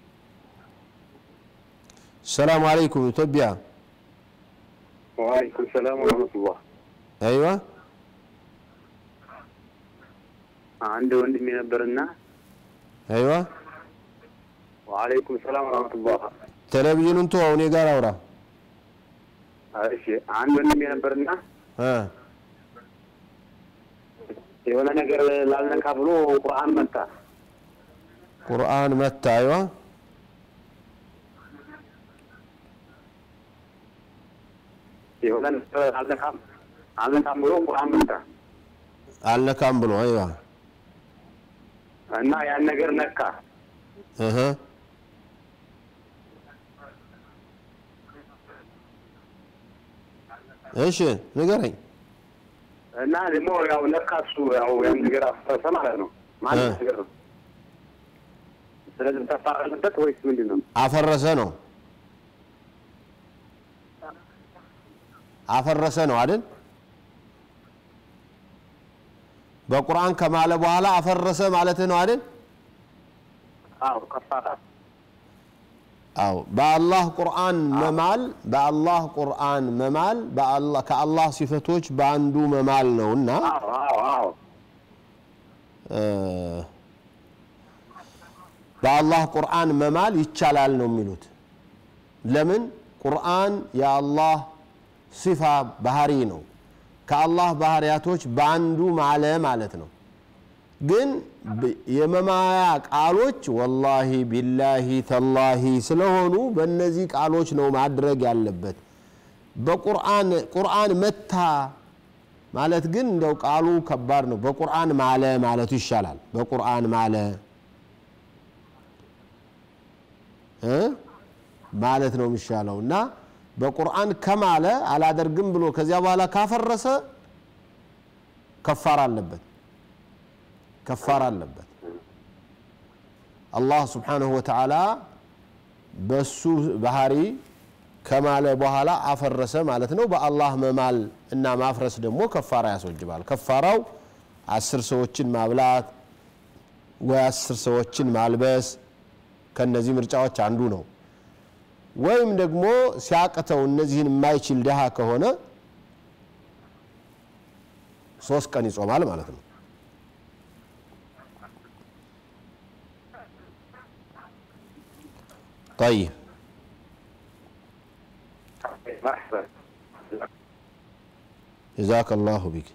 السلام عليكم ኢትዮጵያ ወአለይኩም ሰላም ወረህመቱላህ። أيوة አንድ ወንድሜ ነበርና أيوة ወአለይኩም ሰላም ወረህመቱላህ። ቴሌቪዥኑን ተወው እኔ ጋር አውራ እሺ አንድ ወንድሜ ነበርና እ የሆነ ነገር ላልነካ ብሎ ቁርአን መታ። ቁርአን መታ أيوة የሆነ ነገር አልነካም አልነካም ብሎ ቁርአን መታ አልነካም ብሎ أيوة እና ያን ነገር ነካ። እህ እሺ ንገረኝ እና ደግሞ ያው ነካ እሱ ያው ያን ነገር አፈረሰ ማለት ነው። ማለት እ። ነገር ነው። ስለዚህ ተፋረሰበት ወይስ ምንድን ነው? አፈረሰ ነው አፈረሰ ነው አይደል በቁርአን ከማለ በኋላ አፈረሰ ማለትህ ነው አይደል? አዎ ከፋራ አዎ በአላህ ቁርአን መማል በአላህ ቁርአን መማል በአላህ ከአላህ ሲፈቶች በአንዱ መማል ነውና አዎ አዎ አዎ እ፣ በአላህ ቁርአን መማል ይቻላል ነው የሚሉት። ለምን? ቁርአን የአላህ ሲፋ ባህሪ ነው። ከአላህ ባህሪያቶች በአንዱ ማለ ማለት ነው። ግን ብ- የመማያ ቃሎች ወላሂ ቢላሂ ተላሂ ስለሆኑ በእነዚህ ቃሎች ነው ማድረግ ያለበት። በቁርአን ቁርአን መታ ማለት ግን እንደው ቃሉ ከባድ ነው። በቁርአን ማለ ማለቱ ይሻላል። በቁርአን ማለ እ ማለት ነው የሚሻለው እና በቁርአን ከማለ አላደርግም ብሎ ከዚያ በኋላ ካፈረሰ ከፋር አለበት ከፋር አለበት። አላህ ስብሓነሁ ወተዓላ በሱ ባህሪ ከማለ በኋላ አፈረሰ ማለት ነው። በአላህ መማል እና ማፍረስ ደግሞ ከፋራ ያስወጅባል። ከፋራው አስር ሰዎችን ማብላት ወይ አስር ሰዎችን ማልበስ ከነዚህ ምርጫዎች አንዱ ነው። ወይም ደግሞ ሲያቅተው እነዚህን የማይችል ድሃ ከሆነ ሶስት ቀን ይጾማል ማለት ነው። ጠይብ مرحبا ጀዛከ ላሁ ቢክ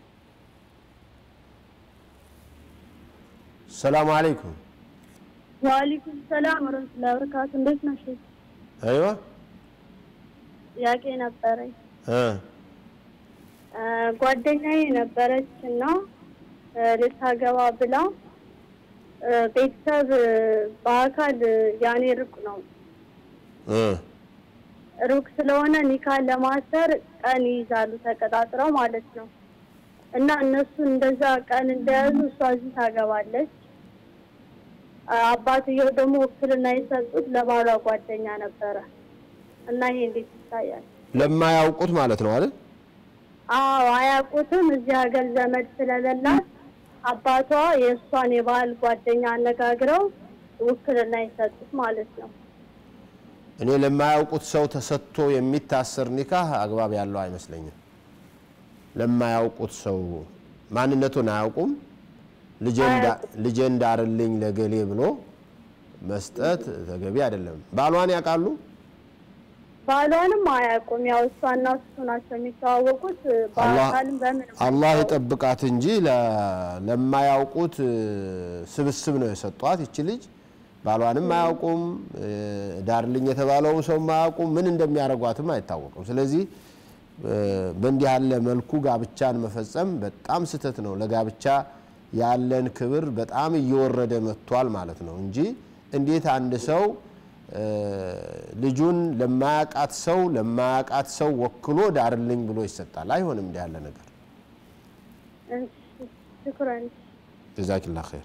ሰላሙ አለይኩም ዋሊኩም ሰላም ወረህመቱላሂ ወበረካቱ። እንዴት ነሽ? አይዋ ጥያቄ ነበረኝ። እ እ፣ ጓደኛዬ ነበረች እና እ፣ ልታገባ ብላ እ፣ ቤተሰብ እ፣ በአካል እ፣ ያኔ ሩቅ ነው እ ሩቅ ስለሆነ ኒካን ለማሰር ቀን ይይዛሉ ተቀጣጥረው ማለት ነው። እና እነሱ እንደዛ ቀን እንደያዙ እሷ እዚህ ታገባለች። አ- አባትየው ደግሞ ውክልና የሰጡት ለባሏ ጓደኛ ነበረ እና ይሄ እንዴት ይታያል? ለማያውቁት ማለት ነው አይደል? አዎ አያውቁትም። እዚህ ሀገር ዘመድ ስለሌላት አባቷ የእሷን የባህል ጓደኛ አነጋግረው ውክልና የሰጡት ማለት ነው። እኔ ለማያውቁት ሰው ተሰጥቶ የሚታሰር ኒካህ አግባብ ያለው አይመስለኝም። ለማያውቁት ሰው ማንነቱን አያውቁም። ልጄ እንዳርልኝ ለገሌ ብሎ መስጠት ተገቢ አይደለም። ባሏን ያውቃሉ? ባሏንም አያውቁም። ያው እሷና እሱ ናቸው የሚተዋወቁት። በአካልም በምን አላህ ይጠብቃት እንጂ ለ- ለማያውቁት እ፣ ስብስብ ነው የሰጧት ይቺ ልጅ። ባሏንም አያውቁም፣ እ፣ ዳርልኝ የተባለውን ሰው አያውቁም። ምን እንደሚያደርጓትም አይታወቅም። ስለዚህ እ፣ በእንዲህ ያለ መልኩ ጋብቻን መፈጸም በጣም ስህተት ነው። ለጋብቻ ያለን ክብር በጣም እየወረደ መጥቷል ማለት ነው እንጂ እንዴት አንድ ሰው እ፣ ልጁን ለማያውቃት ሰው ለማያውቃት ሰው ወክሎ ዳርልኝ ብሎ ይሰጣል? አይሆንም እንዲህ ያለ ነገር። እሺ፣ ሽኩረን። ጀዛኪላ ኸይር።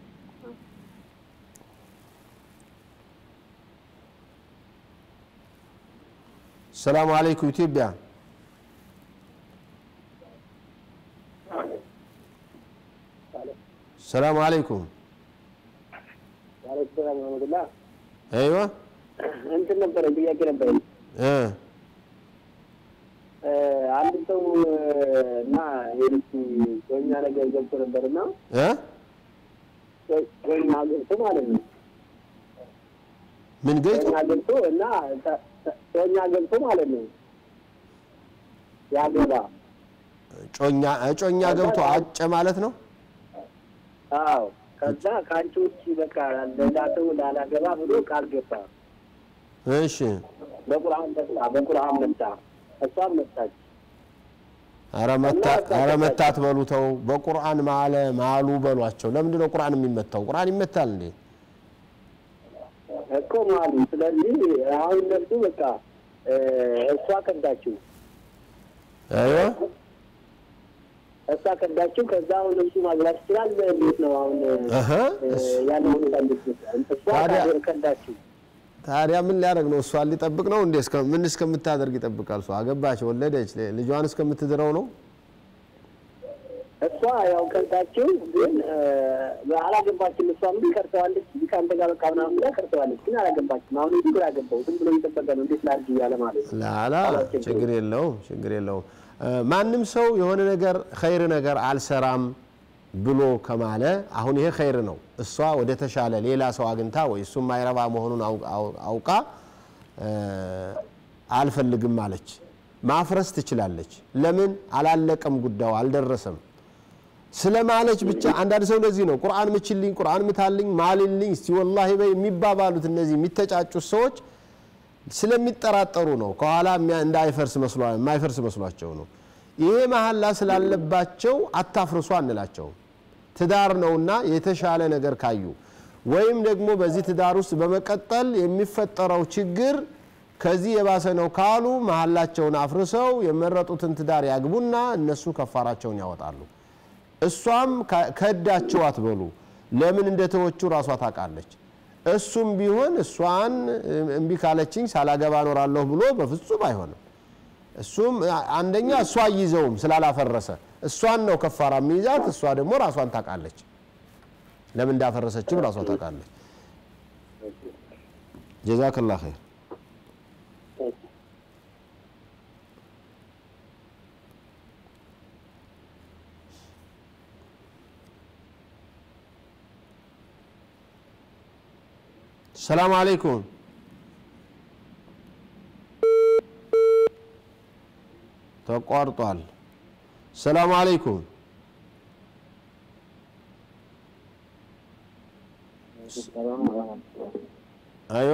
ሰላሙ አለይኩም ኢትዮጵያ። ሰላሙ አለይኩም። ሰላም ረመቱላ አይዋ እንትን ነበረኝ ጥያቄ ነበረኝ። እ አንድ ሰው እና የልጅ ጮኛ ነገር ገብቶ ነበር እና እ ጮኛ ገብቶ ማለት ነው ምን ገይቶ ጮኛ ገብቶ እና ተ- ተ- ጮኛ ገብቶ ማለት ነው ያገባ ጮኛ ጮኛ ገብቶ አጨ ማለት ነው። አዎ ከዛ ከአንቺ ውጭ በቃ ሌላ ሰው ላላገባ ብሎ ቃል ገባ። እሺ በቁርአን መጣ በቁርአን መጣ እሷም መጣች። ኧረ መታት ኧረ መታት በሉ ተው። በቁርአን ማለ ማሉ በሏቸው። ለምንድን ነው ቁርአን የሚመታው? ቁርአን ይመታል እንዴ? እኮ ማሉ። ስለዚህ አሁን እነሱ በቃ እ፣ እሷ ከዳችው አይዋ እሷ ከዳችው። ከዛ አሁን እሱ ማግባት ይችላል። እንዴት ነው አሁን እህ እ፣ ያለው ሁኔታ እንዴት ነው? እሷ ታዲያ- ከዳችው። ታዲያ ምን ሊያደርግ ነው? እሷን ሊጠብቅ ነው እንዴ? እስከ ምን እስከምታደርግ ይጠብቃል? እሷ አገባች፣ ወለደች፣ ልጇን እስከምትድረው ነው። እሷ እሷ ያው ቀርታችሁ ግን አላገባችም። እሷም ግን ቀርተዋለች እንጂ ከአንተ ጋር በቃ ምናምን ብላ ቀርተዋለች፣ ግን አላገባችም። አሁን ይህ ግራ ገባው። ዝም ብሎ እየጠበቀ ነው። እንዴት ላድርግ እያለ ማለት ነው። ላላ ችግር የለውም ችግር የለውም። ማንም ሰው የሆነ ነገር ኸይር ነገር አልሰራም ብሎ ከማለ አሁን ይሄ ኸይር ነው። እሷ ወደ ተሻለ ሌላ ሰው አግኝታ ወይ እሱም ማይረባ መሆኑን አውቃ አልፈልግም አለች። ማፍረስ ትችላለች። ለምን አላለቀም ጉዳዩ አልደረሰም ስለማለች ብቻ። አንዳንድ ሰው እንደዚህ ነው። ቁርአን ምችልኝ፣ ቁርአን ምታልኝ፣ ማልልኝ እስቲ ወላሂ በይ የሚባባሉት እነዚህ የሚተጫጩት ሰዎች ስለሚጠራጠሩ ነው። ከኋላ እንዳይፈርስ የማይፈርስ መስሏቸው ነው። ይሄ መሀላ ስላለባቸው አታፍርሱ አንላቸውም። ትዳር ነውና የተሻለ ነገር ካዩ ወይም ደግሞ በዚህ ትዳር ውስጥ በመቀጠል የሚፈጠረው ችግር ከዚህ የባሰ ነው ካሉ መሀላቸውን አፍርሰው የመረጡትን ትዳር ያግቡና እነሱ ከፋራቸውን ያወጣሉ። እሷም ከዳቸው አትበሉ። ለምን እንደተወቹ ራሷ ታውቃለች። እሱም ቢሆን እሷን እምቢ ካለችኝ ሳላገባ እኖራለሁ ብሎ በፍጹም አይሆንም። እሱም አንደኛ እሷ አይይዘውም ስላላፈረሰ እሷን ነው ከፋራ የሚይዛት። እሷ ደግሞ ራሷን ታውቃለች። ለምን እንዳፈረሰችም ራሷ ታውቃለች። ጀዛክላ ኸይር። ሰላም አለይኩም ተቋርጧል። ሰላም አለይኩም አይዋ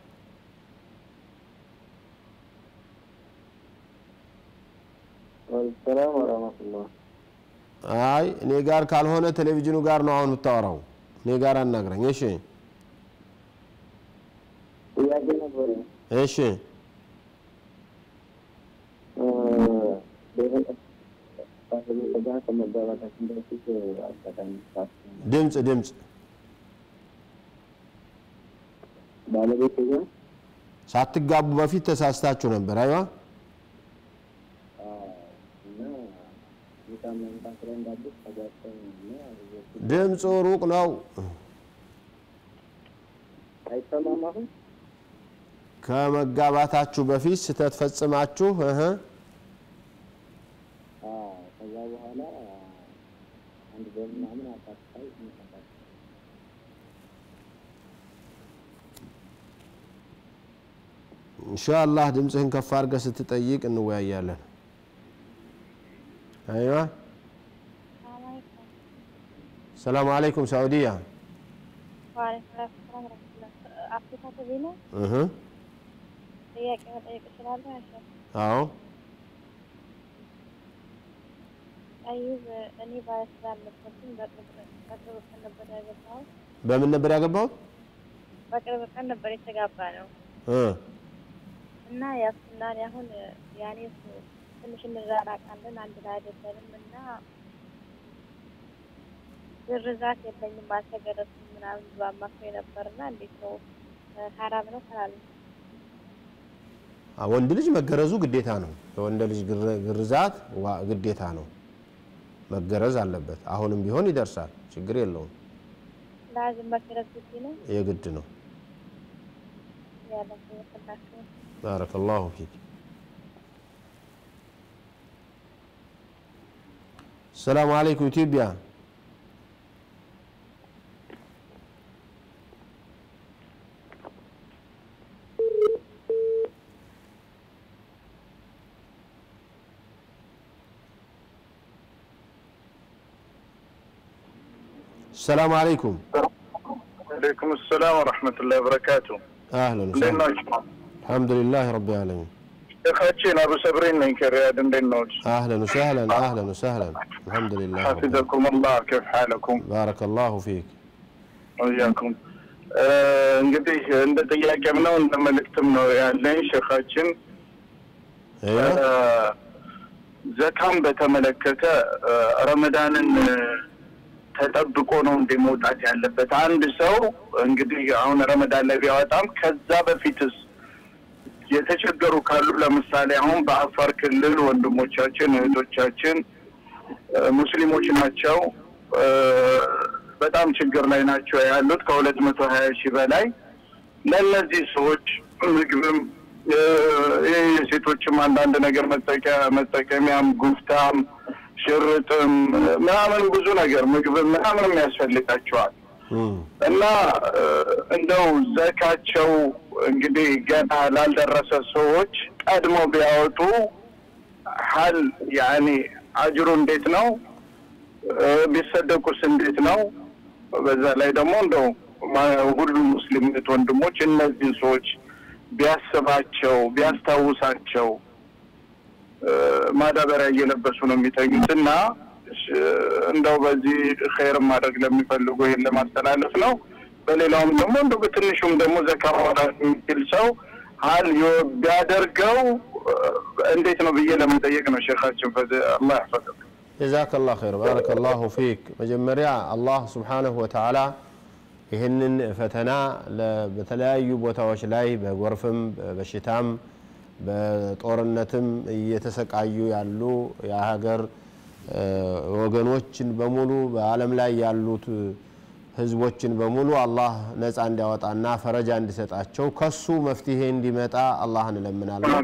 ሰላም ወረህመቱላህ። አይ እኔ ጋር ካልሆነ ቴሌቪዥኑ ጋር ነው አሁን የምታወራው። እኔ ጋር አናግረኝ። እሺ ጥያቄ ነበር። እሺ ባለቤት ጋር ከመጋባታችን በፊት አጋጣሚ ድምፅ ድምፅ ባለቤት ጋር ሳትጋቡ በፊት ተሳስታችሁ ነበር። አይዋ እና በጣም መምጣት ላይ እንዳለች ተጋጭተን እና ድምፁ ሩቅ ነው። አይሰማም አሁን ከመጋባታችሁ በፊት ስተት ፈጽማችሁ እህ ከዛ በኋላ አንድ በምናምን አሳታይ እንሰጣለን ኢንሻአላህ ድምፅህን ከፍ አድርገህ ስትጠይቅ እንወያያለን። አይዋ ሰላም አለይኩም ሳዑዲያ አፍሪካ ቲቪ ነው። እህ ጥያቄ መጠየቅ እችላለሁ? ያሻል አዎ ጠይብ እኔ ባለትዳር ነበርኩኝ። በቅርብ በቅርብ ቀን ነበር ያገባሁት። በምን ነበር ያገባሁት? በቅርብ ቀን ነበር የተጋባ ነው እ እና ያሱና እኔ አሁን ያኔ ትንሽ እንራራቃለን፣ አንድ ላይ አይደለንም እና ግርዛት የለኝም አልተገረዝኩም ምናምን ብሎ አማክሮኝ ነበር እና እንዴት ነው ሀራም ነው ካላሉ አ- ወንድ ልጅ መገረዙ ግዴታ ነው። የወንድ ልጅ ግር- ግርዛት ዋ- ግዴታ ነው፣ መገረዝ አለበት። አሁንም ቢሆን ይደርሳል፣ ችግር የለውም። ላዝም መገረዝ ግድ ነው የግድ ነው። ያለ ይወስላችሁ ባረከላሁ ፊክ። ሰላም አለይኩም ኢትዮጵያ። ሰላም አለይኩም አለይኩም ሰላም ወረሕመቱላሂ ወበረካቱ። አህለን እንዴት ወሰህለን። ናችሁ? አልሐምዱሊላህ ረቢል ዓለሚን። ሼኻችን አቡ ሰብሪን ነኝ ከሪያድ። እንዴት ናችሁ? اهلا وسهلا اهلا وسهلا الحمد لله رب العالمين. حفظكم الله كيف حالكم بارك الله فيك ወያኩም እንግዲህ እንደ ጥያቄም ነው እንደ መልእክትም ነው ያለኝ ሼኻችን ايوه ዘካም በተመለከተ እ፣ ረመዳንን እ፣ ተጠብቆ ነው እንደ መውጣት ያለበት አንድ ሰው እንግዲህ አሁን ረመዳን ላይ ቢያወጣም ከዛ በፊትስ የተቸገሩ ካሉ ለምሳሌ አሁን በአፋር ክልል ወንድሞቻችን እህቶቻችን እ፣ ሙስሊሞች ናቸው። እ፣ በጣም ችግር ላይ ናቸው ያሉት ከሁለት መቶ ሀያ ሺህ በላይ ለእነዚህ ሰዎች ምግብም እ፣ ይህ የሴቶችም አንዳንድ ነገር መጠቂያ መጠቀሚያም ጉፍታም ሽርጥም ምናምን ብዙ ነገር ምግብም ምናምንም ያስፈልጋቸዋል እና እ፣ እንደው ዘካቸው እንግዲህ ገና ላልደረሰ ሰዎች ቀድሞ ቢያወጡ ሀል ያኔ አጅሩ እንዴት ነው? እ፣ ቢሰደቁስ እንዴት ነው? በዛ ላይ ደግሞ እንደው ማ- ሁሉም ሙስሊም እህት ወንድሞች እነዚህን ሰዎች ቢያስባቸው ቢያስታውሳቸው እ፣ ማዳበሪያ እየለበሱ ነው የሚተኙት እና እሺ፣ እንደው በዚህ ኸይር ማድረግ ለሚፈልጉ ይህን ለማስተላለፍ ነው። በሌላውም ደግሞ እንደው በትንሹም ደግሞ ዘካ ማውጣት የሚችል ሰው ሀል ዮ- ቢያደርገው እ፣ እንዴት ነው ብዬ ለመጠየቅ ነው ሼኻችን። ፈ አላህ ያፈቅር ጀዛከላሁ ኸይር ባረከላሁ ፊክ። መጀመሪያ አላህ ሱብሓነሁ ወተዓላ ይህንን ፈተና ለ- በተለያዩ ቦታዎች ላይ በጎርፍም በበሽታም በጦርነትም እየተሰቃዩ ያሉ የሀገር እ፣ ወገኖችን በሙሉ በዓለም ላይ ያሉት ህዝቦችን በሙሉ አላህ ነፃ እንዲያወጣና ፈረጃ እንዲሰጣቸው ከሱ መፍትሄ እንዲመጣ አላህ እንለምናለን።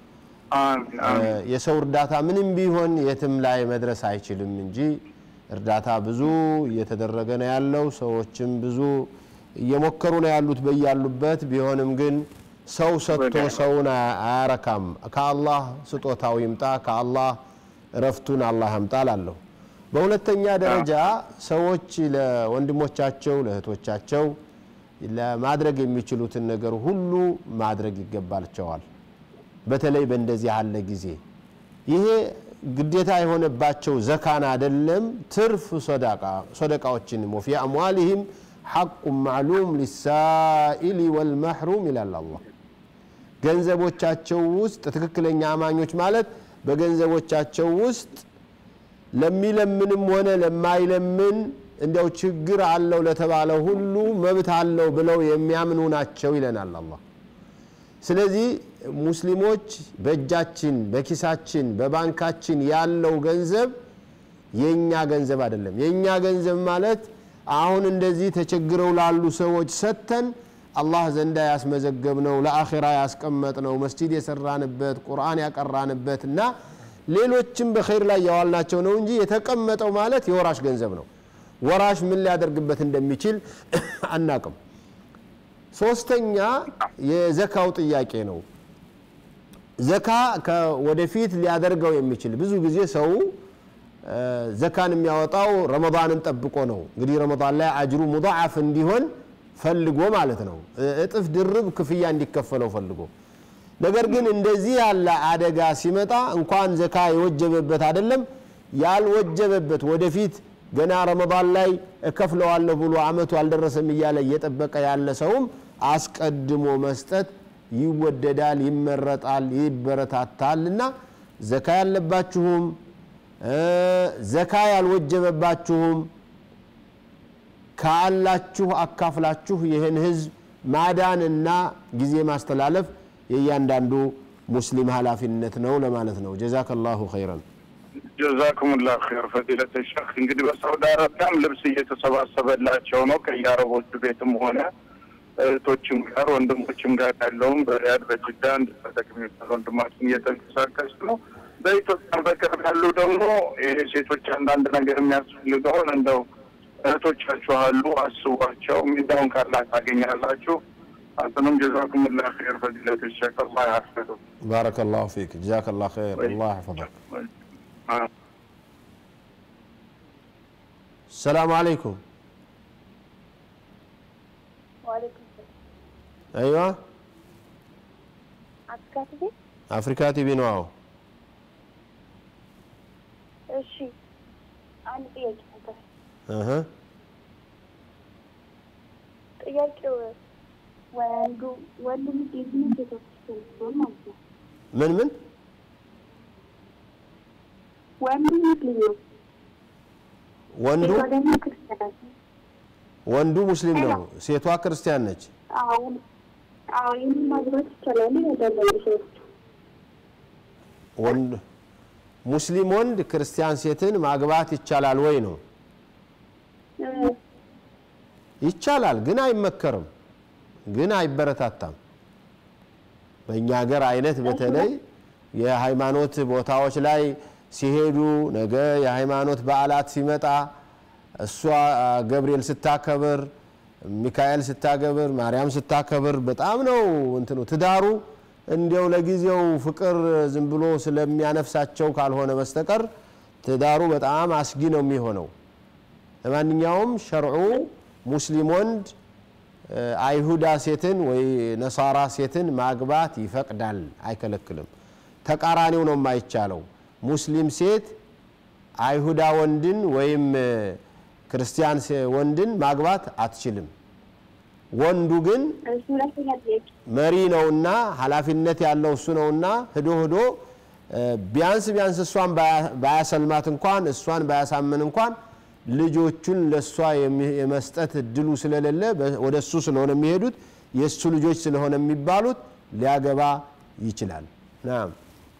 እ፣ የሰው እርዳታ ምንም ቢሆን የትም ላይ መድረስ አይችልም እንጂ እርዳታ ብዙ እየተደረገ ነው ያለው። ሰዎችም ብዙ እየሞከሩ ነው ያሉት በያሉበት። ቢሆንም ግን ሰው ሰጥቶ ሰውን አያ- አያረካም። ከአላህ ስጦታው ይምጣ፣ ከአላህ እረፍቱን አላህ ያምጣ እላለሁ። በሁለተኛ ደረጃ ሰዎች ለወንድሞቻቸው ለእህቶቻቸው ለማድረግ የሚችሉትን ነገር ሁሉ ማድረግ ይገባቸዋል። በተለይ በእንደዚህ ያለ ጊዜ ይሄ ግዴታ የሆነባቸው ዘካን አይደለም፣ ትርፍ ሶደቃዎችንም ወፊ አምዋሊህም ሐቁ ማዕሉም ሊሳኢሊ ወልመሕሩም ይላል አላህ። ገንዘቦቻቸው ውስጥ ትክክለኛ አማኞች ማለት በገንዘቦቻቸው ውስጥ ለሚለምንም ሆነ ለማይለምን እንዲያው ችግር አለው ለተባለ ሁሉ መብት አለው ብለው የሚያምኑ ናቸው ይለናል አላህ። ስለዚህ ሙስሊሞች በእጃችን በኪሳችን በባንካችን ያለው ገንዘብ የእኛ ገንዘብ አይደለም። የእኛ ገንዘብ ማለት አሁን እንደዚህ ተቸግረው ላሉ ሰዎች ሰጥተን አላህ ዘንዳ ያስመዘገብነው ለአኼራ ያስቀመጥነው መስጂድ የሰራንበት ቁርአን ያቀራንበት እና ሌሎችም በኸይር ላይ ያዋልናቸው ነው እንጂ የተቀመጠው ማለት የወራሽ ገንዘብ ነው። ወራሽ ምን ሊያደርግበት እንደሚችል አናቅም። ሶስተኛ የዘካው ጥያቄ ነው። ዘካ ወደፊት ሊያደርገው የሚችል ብዙ ጊዜ ሰው ዘካን የሚያወጣው ረመዳንን ጠብቆ ነው። እንግዲህ ረመዳን ላይ አጅሩ ሙضዓፍ እንዲሆን ፈልጎ ማለት ነው። እጥፍ ድርብ ክፍያ እንዲከፈለው ፈልጎ ነገር ግን እንደዚህ ያለ አደጋ ሲመጣ እንኳን ዘካ የወጀበበት አይደለም ያልወጀበበት ወደፊት ገና ረመዳን ላይ እከፍለዋለሁ ብሎ አመቱ አልደረሰም እያለ እየጠበቀ ያለ ሰውም አስቀድሞ መስጠት ይወደዳል፣ ይመረጣል፣ ይበረታታል እና ዘካ ያለባችሁም ዘካ ያልወጀበባችሁም ካላችሁ አካፍላችሁ ይህን ህዝብ ማዳንና ጊዜ ማስተላለፍ የእያንዳንዱ ሙስሊም ኃላፊነት ነው ለማለት ነው። ጀዛከላሁ ኸይረን። ጀዛኩም ላ ር ፈዲለት ሸክ እንግዲህ በሳውዲ አረቢያም ልብስ እየተሰባሰበላቸው ነው ከየአረቦቹ ቤትም ሆነ እህቶችም ጋር ወንድሞችም ጋር ያለውም በሪያድ በጅዳ እንድጠቀም የሚባል ወንድማችን እየተንቀሳቀስ ነው። በኢትዮጵያ በቅርብ ያሉ ደግሞ ይሄ ሴቶች አንዳንድ ነገር የሚያስፈልገውን እንደው እህቶቻችሁ አሉ አስቧቸው። ሚዳውን ካላ ታገኛላችሁ። አንተንም ጀዛኩም ላ ር ፈዲለት ሸክ አላህ ያፍሩ። ባረከላሁ ፊክ ጀዛከላሁ ኸይር አላህ ያሕፈظክ። ሰላም አለይኩም ዋሌኩም አይዋ አፍሪካ ቲቪ። አፍሪካ ቲቪ ነው። አዎ እሺ፣ አንድ ጥያቄ ነበር። እህ ጥያቄው ወንዱ ወንዱ ልጅ የትኛው ቤተክርስቲያን ሲሆን ማለት ነው? ምን ምን ወንዱ ሙስሊም ነው፣ ወንዱ ሴቷ ደግሞ ክርስቲያን ናት። ወንዱ ሙስሊም ነው፣ ሴቷ ክርስቲያን ነች። አዎ አዎ፣ ይህን ማግባት ይቻላል ያዳላሉ ሰዎች። ወንድ ሙስሊም ወንድ ክርስቲያን ሴትን ማግባት ይቻላል ወይ ነው? ይቻላል፣ ግን አይመከርም፣ ግን አይበረታታም። በእኛ ሀገር አይነት በተለይ የሃይማኖት ቦታዎች ላይ ሲሄዱ ነገ የሃይማኖት በዓላት ሲመጣ እሷ ገብርኤል ስታከብር፣ ሚካኤል ስታከብር፣ ማርያም ስታከብር በጣም ነው እንትኑ ትዳሩ እንዲያው ለጊዜው ፍቅር ዝም ብሎ ስለሚያነፍሳቸው ካልሆነ በስተቀር ትዳሩ በጣም አስጊ ነው የሚሆነው። ለማንኛውም ሸርዑ ሙስሊም ወንድ አይሁዳ ሴትን ወይ ነሳራ ሴትን ማግባት ይፈቅዳል፣ አይከለክልም። ተቃራኒው ነው የማይቻለው። ሙስሊም ሴት አይሁዳ ወንድን ወይም ክርስቲያን ወንድን ማግባት አትችልም። ወንዱ ግን መሪ ነውና ኃላፊነት ያለው እሱ ነውና ህዶ ህዶ ቢያንስ ቢያንስ እሷን ባያሰልማት እንኳን እሷን ባያሳምን እንኳን ልጆቹን ለእሷ የመስጠት እድሉ ስለሌለ ወደ እሱ ስለሆነ የሚሄዱት የእሱ ልጆች ስለሆነ የሚባሉት ሊያገባ ይችላል። ናም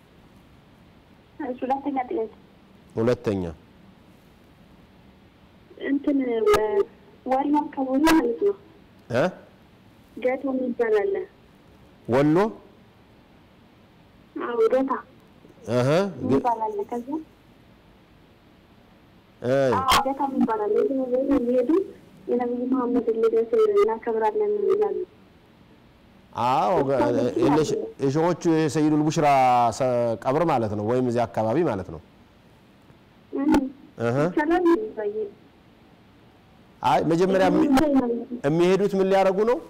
ሁለተኛ ጥያቄ ሁለተኛ እንትን ወሎ አካባቢ ማለት ነው እ ገቶ የሚባል አለ። ወሎ አዎ ገታ እህ የሚባል አለ። ከዛ እ አዎ ገታ የሚባል አለ። የትም ቦታ የሚሄዱ የነቢዩ መሐመድን ልደት እናከብራለን ይላሉ። አዎ የሸሆቹ የሰይዱል ቡሽራ ቀብር ማለት ነው፣ ወይም እዚህ አካባቢ ማለት ነው። እህ ይቻላል ይባይ አይ መጀመሪያ የሚሄዱት ምን ሊያደርጉ ነው?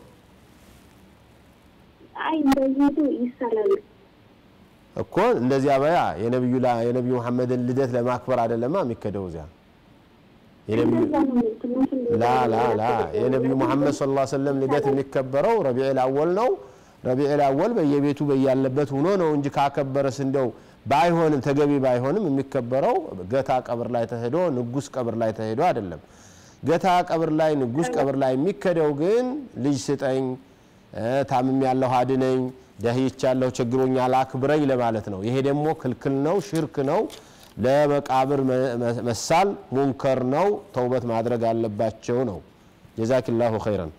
አይ እንደዚህ ይሳላሉ እኮ እንደዚያ በያ የነብዩ የነብዩ መሐመድን ልደት ለማክበር አይደለማ የሚከደው እዚያ የነብዩ ላ ላ ላ የነብዩ መሐመድ ሰለላሁ ዐለይሂ ወሰለም ልደት የሚከበረው ረቢዑል አወል ነው። ረቢዑል አወል በየቤቱ በያለበት ሆኖ ነው እንጂ ካከበረስ እንደው ባይሆንም ተገቢ ባይሆንም የሚከበረው ገታ ቀብር ላይ ተሄዶ ንጉስ ቀብር ላይ ተሄዶ አይደለም። ገታ ቀብር ላይ ንጉስ ቀብር ላይ የሚከደው ግን ልጅ ስጠኝ፣ ታምም ያለሁ አድነኝ፣ ደህይቻለሁ፣ ችግሮኛል፣ አክብረኝ ለማለት ነው። ይሄ ደግሞ ክልክል ነው፣ ሽርክ ነው። ለመቃብር መሳል ሙንከር ነው። ተውበት ማድረግ አለባቸው ነው። ጀዛኪላሁ ኸይረን።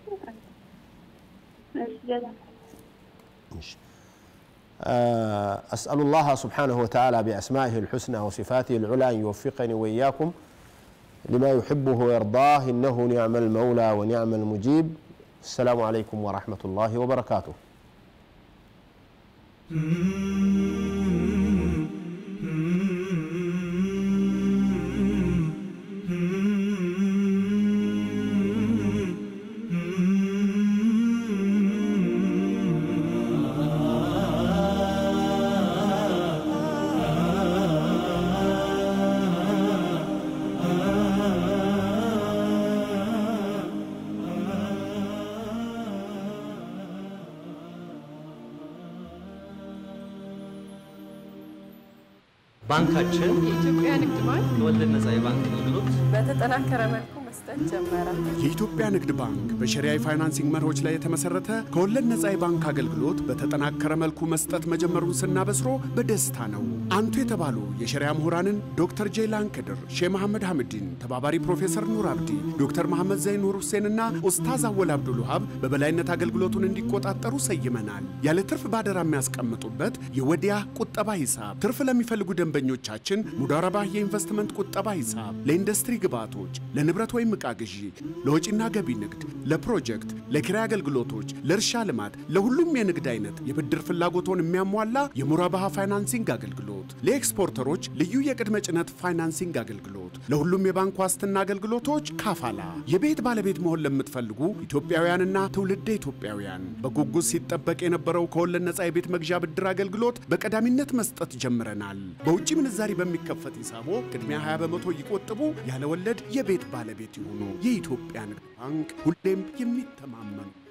أسأل الله سبحانه وتعالى بأسمائه الحسنى وصفاته العلى أن يوفقني وإياكم لما يحبه ويرضاه إنه نعم المولى ونعم المجيب السلام عليكم ورحمة الله وبركاته ባንካችን የኢትዮጵያ ንግድ ባንክ የወለድ ነጻ የባንክ አገልግሎት በተጠናከረ መልኩ መስጠት ጀመረ። የኢትዮጵያ ንግድ ባንክ በሸሪያ የፋይናንሲንግ መርሆች ላይ የተመሰረተ ከወለድ ነጻ የባንክ አገልግሎት በተጠናከረ መልኩ መስጠት መጀመሩን ስናበስሮ በደስታ ነው። አንቱ የተባሉ የሸሪያ ምሁራንን ዶክተር ጄይላን ከድር፣ ሼህ መሐመድ ሐምዲን፣ ተባባሪ ፕሮፌሰር ኑር አብዲ፣ ዶክተር መሐመድ ዘይን ኑር ሁሴንና ኡስታዝ አወል አብዱል ውሃብ በበላይነት አገልግሎቱን እንዲቆጣጠሩ ሰይመናል። ያለ ትርፍ ባደራ የሚያስቀምጡበት የወዲያ ቁጠባ ሂሳብ፣ ትርፍ ለሚፈልጉ ደንበኞቻችን ሙዳረባ የኢንቨስትመንት ቁጠባ ሂሳብ፣ ለኢንዱስትሪ ግብዓቶች፣ ለንብረት ወይም ዕቃ ግዢ፣ ለወጪና ገቢ ንግድ፣ ለፕሮጀክት፣ ለኪራይ አገልግሎቶች፣ ለእርሻ ልማት፣ ለሁሉም የንግድ አይነት የብድር ፍላጎቶን የሚያሟላ የሙራባሃ ፋይናንሲንግ አገልግሎት፣ ለኤክስፖርተሮች ልዩ የቅድመ ጭነት ፋይናንሲንግ አገልግሎት፣ ለሁሉም የባንክ ዋስትና አገልግሎቶች ካፋላ። የቤት ባለቤት መሆን ለምትፈልጉ ኢትዮጵያውያንና ትውልደ ኢትዮጵያውያን በጉጉት ሲጠበቅ የነበረው ከወለድ ነጻ የቤት መግዣ ብድር አገልግሎት በቀዳሚነት መስጠት ጀምረናል። በውጭ ምንዛሪ በሚከፈት ሂሳቦ ቅድሚያ 20 በመቶ ይቆጥቡ፣ ያለ ወለድ የቤት ባለቤት ይሁኑ። የኢትዮጵያ ንግድ ባንክ ሁሌም የሚተማመኑ